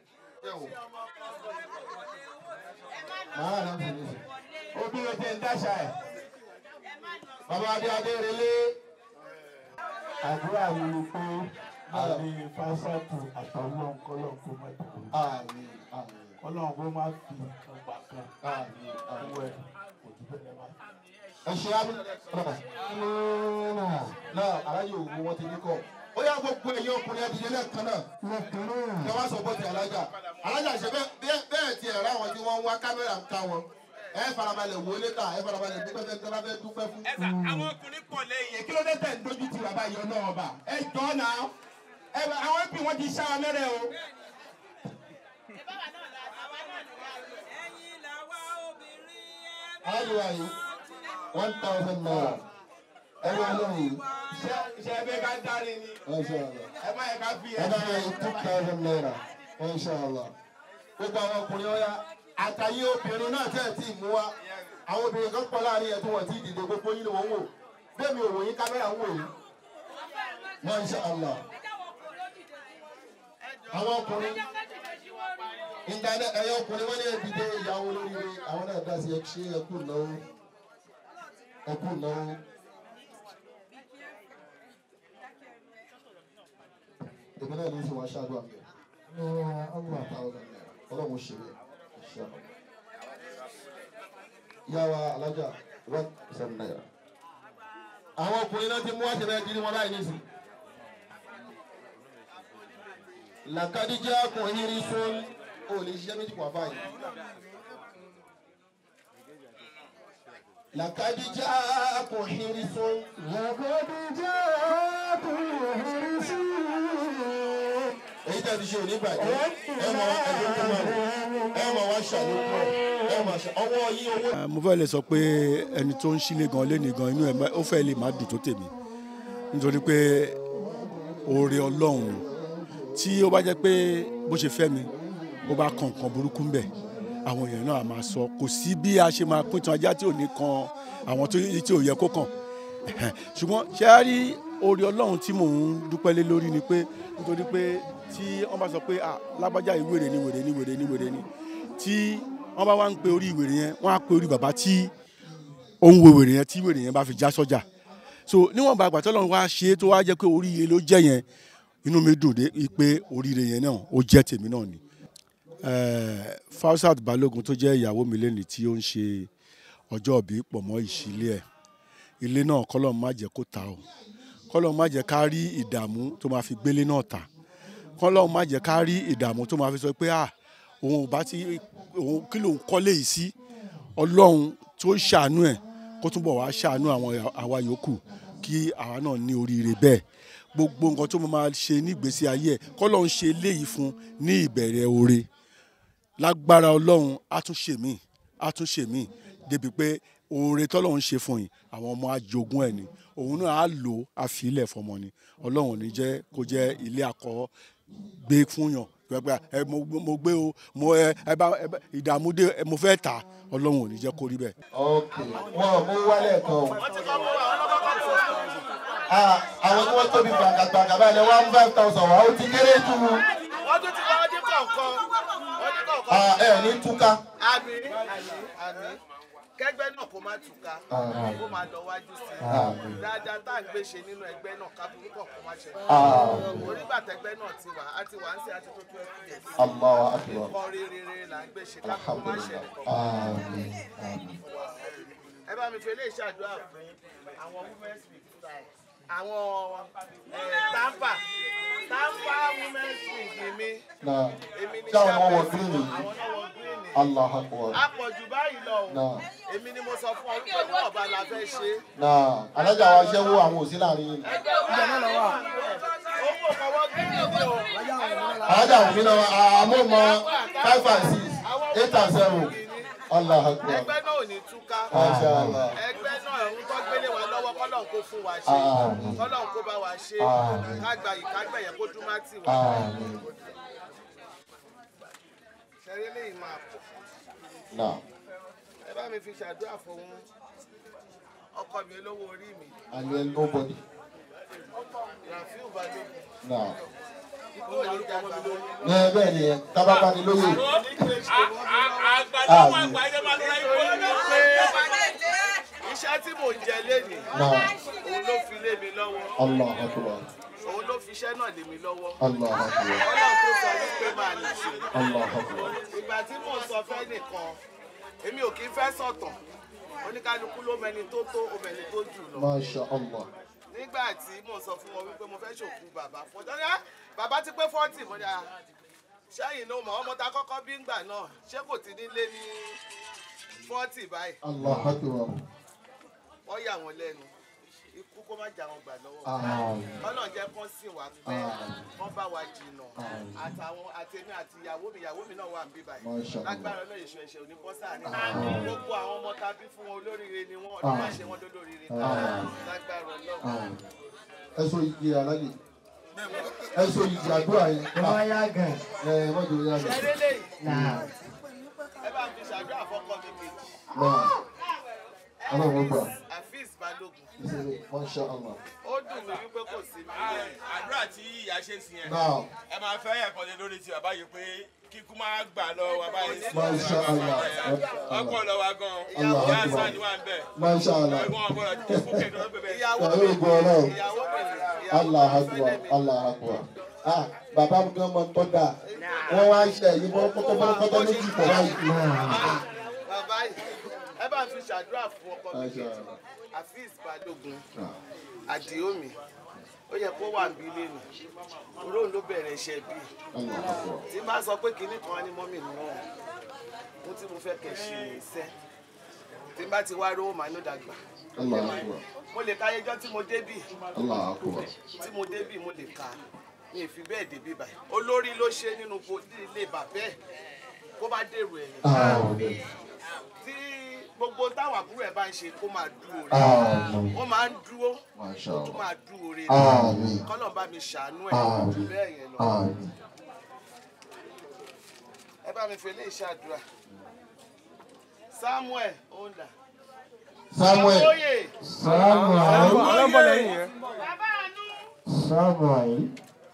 máa náà sì ní sí. obìnrin tẹ ń dáṣà ẹ̀. bàbá adé adé relé. àdúrà mi ni pé àmì fásitì àtọ̀lọ́ kọ́lọ́ kó má dùn. àmín àmín kọ́lọ́ kó má fi ọgbà kan àmín àmín. owó ẹ̀ kò jù bẹ́ẹ̀ lọ́wọ́. ẹ ṣe amúnà náà aláyé òwú wọn ti ní kọ ó yà gbogbo ẹ̀yin ọkùnrin ẹdìyẹ lẹ́ẹ̀kan náà kí wọ́n sọ bọ́ọ̀tì alájà alájà ṣe bẹ́ẹ̀ bẹ́ẹ̀ ti ẹ̀rọ àwọn tí wọ́n ń wá kámẹ́rà ń ká wọn ẹ farabalẹ̀ wò létà ẹ farabalẹ̀ dúpẹ́ fẹ́ tẹ́lá fẹ́ dúpẹ́ fún. ẹ sà àwọn ọkùnrin pọ̀ lẹ́yìn. kí ló dé tẹ̀ ń dojú ti bàbá yìí ọ̀nà ọba ẹ jọ náà ẹ bá àwọn ẹbí wọn ti ṣá wa mẹ́rẹ̀ o. alájọ wa yìí one thousand naira ẹ bá lọ yìí ṣé ṣé ẹ bẹ ká dárí ni ẹ ṣe àlọ ẹ má yẹ ká fi ẹ bá yìí two thousand naira ẹ ṣe àlọ. gbogbo àwọn ọkùnrin ọ̀ya àtàyè obìnrin náà tẹ̀ tí ì mú wa àwọn obìnrin kan pọ̀ láàrin ẹ̀ tí wọ́n ti dìde gbogbo yín ni wọ́n ń wò bẹ́ẹ̀ mi ò wò yín kámẹ́rà ń wò yín. Masha Allah. àwọn ọkùnrin ìdáná ẹ̀yọ ọkùnrin wọ́n ní ẹ̀dìdé ìyàwó lóríire àwọn náà dá sí ẹ̀ṣẹ́ ẹ̀kú náwó ẹ̀kú náwó. èmi náà ní í ṣe wá ṣáájú àmì ọgbà thousand naira ọlọ́run ṣe bẹ́ẹ̀ ṣe ọ̀nà. yàrá alájà one seven naira. àwọn ọkùnrin náà ti mú àṣẹ bẹ́ẹ̀ dín wọn láì ní sí. làkàdíjà ọkùnrin rí fún o lè ṣiṣẹ́ méjì pọ̀ báyìí. làkàdíjà ọkùnrin rí fún. làkàdíjà ọkùnrin rí fún. èyí tẹ̀ ti ṣe òní bàjẹ́ ẹ mọ ẹgbẹ́ tó máa ẹ mọ wá ṣàlékún ẹ mọ ṣe ọwọ́ yín owó. mo fẹ́ lè sọ pé ẹni tó ń sílé gan lé ní gan inú ẹ̀ ó fẹ́ lè má dùn tó tèmi nítorí pé oore ọlọ́run tí ó bá jẹ́ pé bó ṣe fẹ́ mi ó bá kan nǹkan burúkú ń bẹ̀ àwọn èèyàn náà á máa sọ kò sí bí a ṣe máa pín tan ajá tí ò ní kan àwọn tó tí ò yẹ kó kàn ṣùgbọ́n ṣé a rí oore ọlọ́run tí mò ń dúpẹ́ lé lórí ni pé nítorí pé tí wọ́n bá sọ pé ah lágbájá yìí wèrè ni wèrè ni wèrè ni wèrè ni tí wọ́n bá wá ń pe orí wèrè yẹn wọ́n á pe orí bàbá tí ó ń wo wèrè yẹn tí wèrè yẹn bá fi já sọ́jà so níwọ̀nba àgbà tọ́lọ́run wá ṣe é tó wá jẹ́ pé oríire ló jẹ́ yẹn inú mi dùn dé pé oríire yẹn náà ó jẹ́ tèmi náà ni Eh, Fausat Balógun tó jẹ́ ìyàwó mi lẹ́ni tí ó ń ṣe ọjọ́ òbí pọ̀ mọ́ ìṣílé ẹ̀ ilé náà kọ́lọ́run má jẹ́ kó ta o kọ́lọ́run má jẹ́ ká rí ìdààmú tó máa fi gbélé náà ta kọ́lọ́run má jẹ́ ká rí ìdààmú tó máa fi sọ pé ah òun ò bá ti òun kí lòun kọ́lé yìí sí ọlọ́run tó ṣàánú ẹ̀ kó túbọ̀ wá ṣàánú àwọn àwa yòókù kí àwa náà ní oríire bẹ́ẹ̀ gbogbo nǹkan tó máa ṣe nígbésí ayé ẹ̀ kọ́lọ́run ṣe léyìí fún ní ìbẹ̀rẹ̀ oore lágbára ọlọ́run á tún ṣe mí á tún ṣe mí débi pé oore tọ́lọ́run ṣe fún yìí àwọn ọmọ ajogún ẹ̀ ni òun náà á lò á fi ilẹ̀ fọmọ ni ọlọ́run ò ní jẹ́ kó jẹ́ ilé akọ gbé fún yàn pẹpẹ ẹ mo mo gbé o mo ẹ ẹ bá ẹ bá ìdààmú dé ẹ mo fẹ́ tà ọlọ́run ò ní jẹ́ kó rí bẹ́ẹ̀. ok wọn ò mú wálẹ̀ kan o. Ah, àwọn tí wọ́n tóbi gbàgàgbàgà báyìí lẹ one five thousand wá ó ti kéré jù ú. wọ́n tún ti wá ọdún kọ̀ọ̀kan ọdún kọ̀ọ̀kan. Ah, ẹ ní túká. àmì àmì kẹgbẹ́ náà kó má túká Àmín. kó má lọ wájú sí Àmín. i dáadáa tá à ń gbé ṣe nínú ẹgbẹ́ náà kábùkù kọ̀ kó má ṣe Àmín. onígbàtẹ́gbẹ́ náà ti wà á ti wà ń ṣe àti tó tó ẹkú yẹn Allahu akbar. nǹkan rere là ń gbé ṣe kábùkù má ṣe Alhamdulillah. Àmín. Àmín. ẹ bá mi fi eléyìí ṣàdúrà fún àwọn women's week àwọn eh, tampa tampa women's week ni mí Náà, èmi ní ṣé àwọn ọmọ wọ chairperson, green yìí? àwọn náà wọ green ni Allahu akbar. àpọ̀jù báyìí lọ o Náà. èmi ni mo sọ fún ọ wípé níwọ̀n bá la fẹ́ ṣe. Náà, alájà wa ṣẹ́wó àwọn òsín láàrin yìí. ìjà náà lọ wà. owó kọ́wọ́ green ni o. Alájà òfin náà, àmọ́ mọ five and six, eight and seven. Allahu akbar. ẹgbẹ́ náà ò ní túká. Masha Allah. ẹgbẹ́ náà ń tọ́ gbélé wa lọ́wọ́ kọ́lọ́n kó fún wa ṣe Àmín. kọ́lọ́n kó bá wa ṣe Àmín. kágbà yìí kágbà yẹn kó dún má tì wá. Àmín. ṣẹ́rí lè máa pọ̀. Náà, ẹ bá mi fi ṣàdúrà fún ọkọ mi olówó orí mi and then nobody. rafiu balógun. Náà. ikú ò ní dàgbà mọ́. Ní bẹ́ẹ̀ ni ẹ, tábàbá ni lóye. àgbàdo wọn àgbàdo máa lọ ikú ní pé iṣẹ́ tí mò ń jẹ lénìí Náà. òun ló fi lé mi lọ́wọ́ Allahu akbar. òun ló fi iṣẹ́ náà lé mi lọ́wọ́ Allahu akbar. ọlọ́run tó sọ wípé máa lè ṣe Allahu akbar. ìgbà tí mò ń sọ fẹ́ nìkan èmi ò kí ń fẹ́ sọ̀tàn oníkálukú ló mẹni tó tó omẹni tó jù lọ Masha Allah. nígbà tí mò ń sọ fún wọn wípé mo fẹ́ ṣòkú bàbá fún ọjọ́ ní bàbá ti pé fọ́tì mo ní à ṣẹ́yìn ló mọ̀ ọmọ ta kọ́kọ́ bí ńgbà náà ṣé kò ti nílé ní fọ́tì báyìí Allahu akbar. wọ́n yà wọ́n lẹ́nu ikú kó má jà wọn gbà lọ́wọ́ Àmín. ọlọ́run jẹ́ kán sìn wá pẹ́ Àmín. kán bá wa jìnnà Àmín. àtàwọn àtẹ̀mí àti ìyàwó mi ìyàwó mi náà wà ń bí báyìí Masha Allah. lágbára náà èso ẹ̀ṣẹ̀ òní bọ́ sáà ní Àmín. gbogbo àwọn ọmọ tá a bí fún wọn olóríire ni wọn ọdún máa Àmín. ṣe wọn lólóríire Àmín. lágbára ọlọ́run. Àmín. Ẹ so igi alájì. Ẹ so igi àdúrà yìí. Ẹ máa yá gan. Ẹ ẹ mọ̀jọ yá mi. ṣeré lèyí Náà. ẹ bá fi ṣàdúrà fọ́kọ mi kejì Náà. Ọlọ́run gbà. afis balógun Ìṣẹ̀lẹ̀ Masha Allah. ó dùn mí wípé kò sí mi lẹ́yìn. àdúrà tí ìyá ṣe sí yẹn Náà. ẹ máa fẹ́ ẹ̀kọ́ lé lórí ti bàbá yìí pé kíkú máa gbà lọ wa báyìí sí Masha Allah. ọkọ lọ wa gan Allah ìyá Akbar. àṣà ni wà ń bẹ̀ Masha Allah. ẹ̀gbọ́n ọgbọ́n kí fún kẹ̀kẹ́ ló bẹ̀bẹ̀ ìyàwó Ẹ mi yóò gbọ́ ọlọ́run. ìyàwó mi ìyàwó Allah mi akbar. fẹ́lẹ́ mi. Allah akbar. Ah, bàbá mi gan mọ tó dáa. Wọ́n wá ṣe èyí bọ́ kọ́tọ́kọ́tọ́ méjì pọ̀ báyìí. bàbá yìí ẹ bá fi ṣàdúrà fún ọkọ mi Masha kejì Allah. afis balógun Náà. àdìómi ó yẹ kó wà níbí lẹ́nu olóhùn ló bẹ̀rẹ̀ iṣẹ́ bíi Allah akbar. tí bá sọ pé kinní kan ní mọ́mì náà mo tí mo fẹ́ kẹ̀ ṣe iṣẹ́ tí bá ti wá rówó màá ló dàgbà Allah akbar. mo lè ka ayéjọ́ tí mo débì Allah akbar. tí mo débì mo lè ka mi ì fi bẹ́ẹ̀ débì báyìí olórí ló ṣe nínú bo- ilé bàbá ẹ̀ kó bá dèrò ẹ̀yìn Àmín. tí gbogbo táwọn àbúrò ẹ̀ bá ń ṣe kó máa dúró rẹ̀ Àmín. wọ́n máa ń dúró Masha ó tún Allah. máa dúró rẹ̀ Àmín. kọ́nà bá mi ṣàánú ẹ̀ Àmín. jù bẹ́ẹ̀ yẹn lọ Àmín. ẹ bá mi fi eléyìí ṣàdúrà samuel onda Samuel. Oye. Samuel. Oye. Samuel.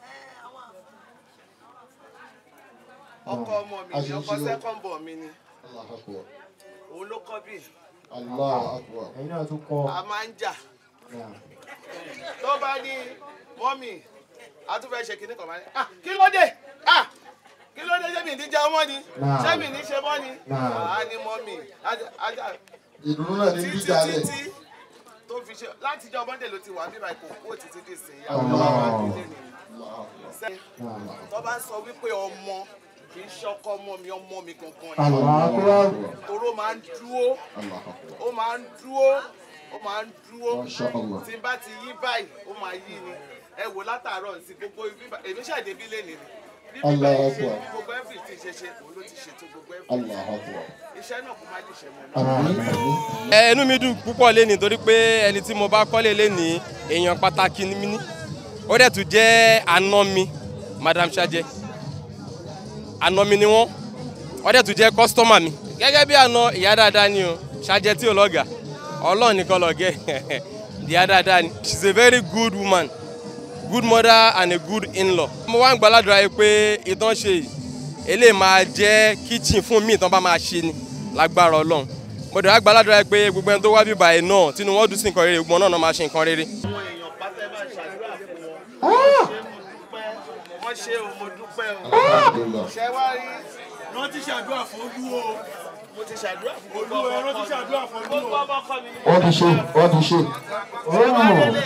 ọkọ ọmọ mi ni ọkọ second born mi ni Allah akbar. òun ló kọ́ bí Allah akbar. Ẹ̀yin náà tún kọ́. a máa ń jà Náà. tó bá ní mọ́mì a tún fẹ́ ṣe kinní kan máa ní ah kí ló dé ah kí ló dé ṣé mi ní jẹun mọ́ ni Náà. ṣé mi ní ṣe mọ́ ni Náà. àá ní mọ́mì ajá- ajá ìdùnnú náà ní díjà lẹ̀. títí tó fi ṣe láti jọ monday ló ti wà bíbá ìkó kó títí dì sí i Allah. àwọn ọmọ wa nílé ni Sẹ́- tó bá ń sọ wípé ọmọ kì í ṣọkọ ọmọ mi ọmọ mi gangan ni toró máa ń dúró ó máa ń dúró ó máa ń dúró Masha Allah. tí n bá ti yí báyìí ó máa yí ni ẹ wò látàárọ̀ sí gbogbo ibi bá- èmi ṣàdébí lé ni bí bíbá Allah yìí ṣe Akbar. bí gbogbo everything ṣe ṣe òun ló ti ṣètò gbogbo Allah everything Akbar. iṣẹ́ náà kò má dìṣẹ́ mọ́ Àmín. ẹ inú mi dùn púpọ̀ léni torí pé ẹni tí mo bá kọ́lé léni èèyàn pàtàkì ni mí ní ó dẹ̀ tún jẹ́ àna mi madam sajẹ àna mi ni wọ́n ó dẹ̀ tún jẹ́ kọ́sítọ́mà mi gẹ́gẹ́ bí àna ìyá dáadáa ni o sajẹ tí ò lọ́gà ọlọ́run nìkan lọ́gẹ́ ìyá dáadáa ni she is a very good woman good mother and a good in-law. mo wá ń gbàládùra yìí pé ìtàn ṣe yìí eléyìí máa jẹ́ kitchen fún mi ìtàn bá máa ṣe ni lágbára ọlọ́run mo dẹ̀ wá gbàládùra yìí pé gbogbo ẹni tó wá bíbá yìí náà tínú wọn dùn sí nǹkan rere gbogbo náà náà máa ṣe nǹkan rere. wọ́n ṣe o mo dúpẹ́ o Alhamdulillah. ṣe wá rí wọ́n ti ṣàdúrà fún olú o. mo ti ṣàdúrà fún gbogbo Olúwa, ọmọ wọ́n ti ọkọ ṣàdúrà mi fún olú gbogbo o. ọmọ ọkọ mi ni wọ́n ti ṣe wọ́n ti ṣe. àwọn ọ̀rẹ́ mi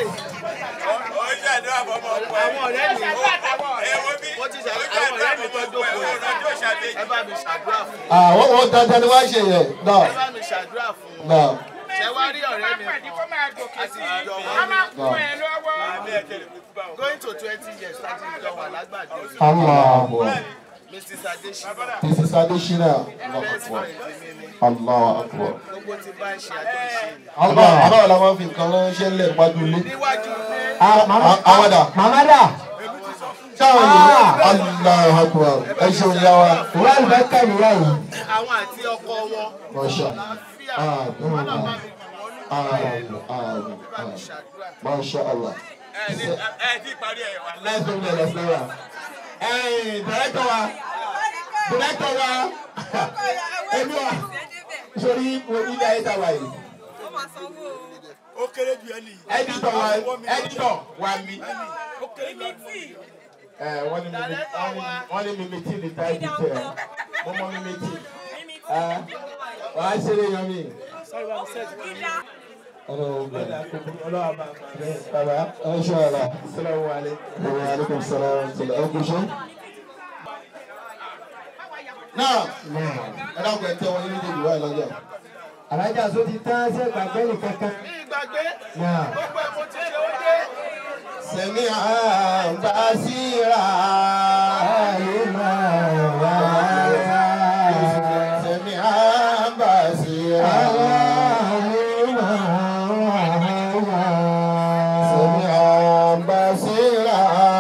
mo ti ṣàdúrà àwọn ọ̀rẹ́ mi tó jókòó yìí ẹ bá mi ṣàdúrà fún àwọn wọn dandan ni wọ́n ṣe yẹn náà ẹ bá mi ṣàdúrà fún wọn náà ṣe wá rí ọ̀rẹ́ mi kan àti ìjọ wọn going to twenty years láti ìjọ wà lágbàdo Allah mrs adesina this is Adesina best friend mi ni Allah akbar. gbogbo ti bá ń ṣe àjọ ìṣe ni. Allah àwọn làwọn fi nǹkan ránṣẹ́ lẹ̀ wájú ilé. níwájú ilé àwọn dà. Màmá dà. sáwọn yìí Allah akbar ẹ ṣeun yá wa. Ìwé àlùbáríkà nìyá yìí. àwọn àti ọkọ wọn Masha. àlàáfíà Ah, mm, wọn náà mm. bá mi bì wọ́n ní Àmín, àmín, bá mi àmín. ṣàdúrà. Masha Allah. Let's go there, let's go there. Hey, director wa, director wa, èmi wa, sori mo ilé ayé ta wa yìí. ó kéré ju ẹni. Editor wa, editor wa mi. Ẹ wọ́n ní mímí wọ́n ní mímí tí ní táìpì tẹ̀ mo mọ mímí tí. Ẹ wàá ṣeré yan mi. Ọlọ́wọ́ bá a bẹ̀. Bàbá ẹ ṣe ọ̀la. Salamu alaikum. Wa alaikum salaam wa rahmatullahi. Ẹ kú iṣẹ́. Náà ẹ dákun ẹ tẹ́ wọn ní méjèèjì wáyé lọ́jọ́. Alájà sọ ti tán ṣe gbàgbé nìkankan. ní ìgbàgbé Náà. gbogbo ẹ̀ mo ti ṣe ó dé. Sẹ̀mí àbásíra. Sẹ̀mí àbásíra. Sẹ̀mí àbásíra.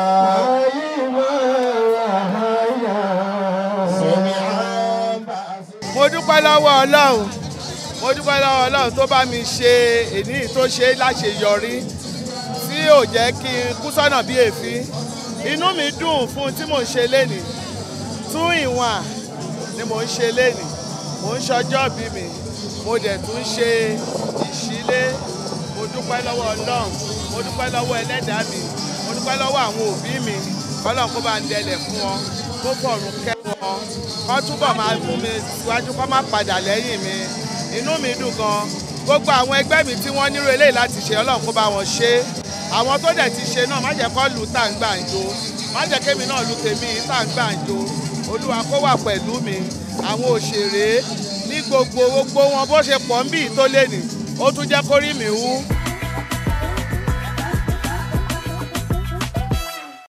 Sẹ̀mí àbásíra. mo dúpẹ́ lọ́wọ́ ọlọ́run mo dúpẹ́ lọ́wọ́ ọlọ́run tó bá mi ṣe èní tó ṣe láṣeyọrí tí ò jẹ́ kí n kú sọ́nà bí èéfín inú mi dùn fún tí mò ń ṣe lénìí tún ìwọ̀n ni mò ń ṣe lénìí mò ń ṣọjọ́ bí mi mo dẹ̀ tún ṣe ìṣílé mo dúpẹ́ lọ́wọ́ ọlọ́run mo dúpẹ́ lọ́wọ́ ẹlẹ́dàá mi mo dúpẹ́ lọ́wọ́ àwọn òbí mi ọlọ́run kó bá ń dẹlẹ̀ fún wọn kó fọ̀rùn kẹ́ wọn kó túbọ̀ máa mú mi síwájú kó má padà lẹ́yìn mi inú mi dùn gan gbogbo àwọn ẹgbẹ́ mi tí wọ́n nírò eléyìí láti ṣe ọlọ́run kó bá wọn ṣe àwọn tó dẹ̀ ti ṣe náà má jẹ́ kó lù tá à ń gbàǹjo má jẹ́ kémi náà lù tèmi tá à ń gbàǹjo olúwa kó wà pẹ̀lú mi àwọn òṣèré ní gbogbo gbogbo wọn bó ṣe pọ̀ ń bì tó lé ní ó tún jẹ́ kórìí mi wú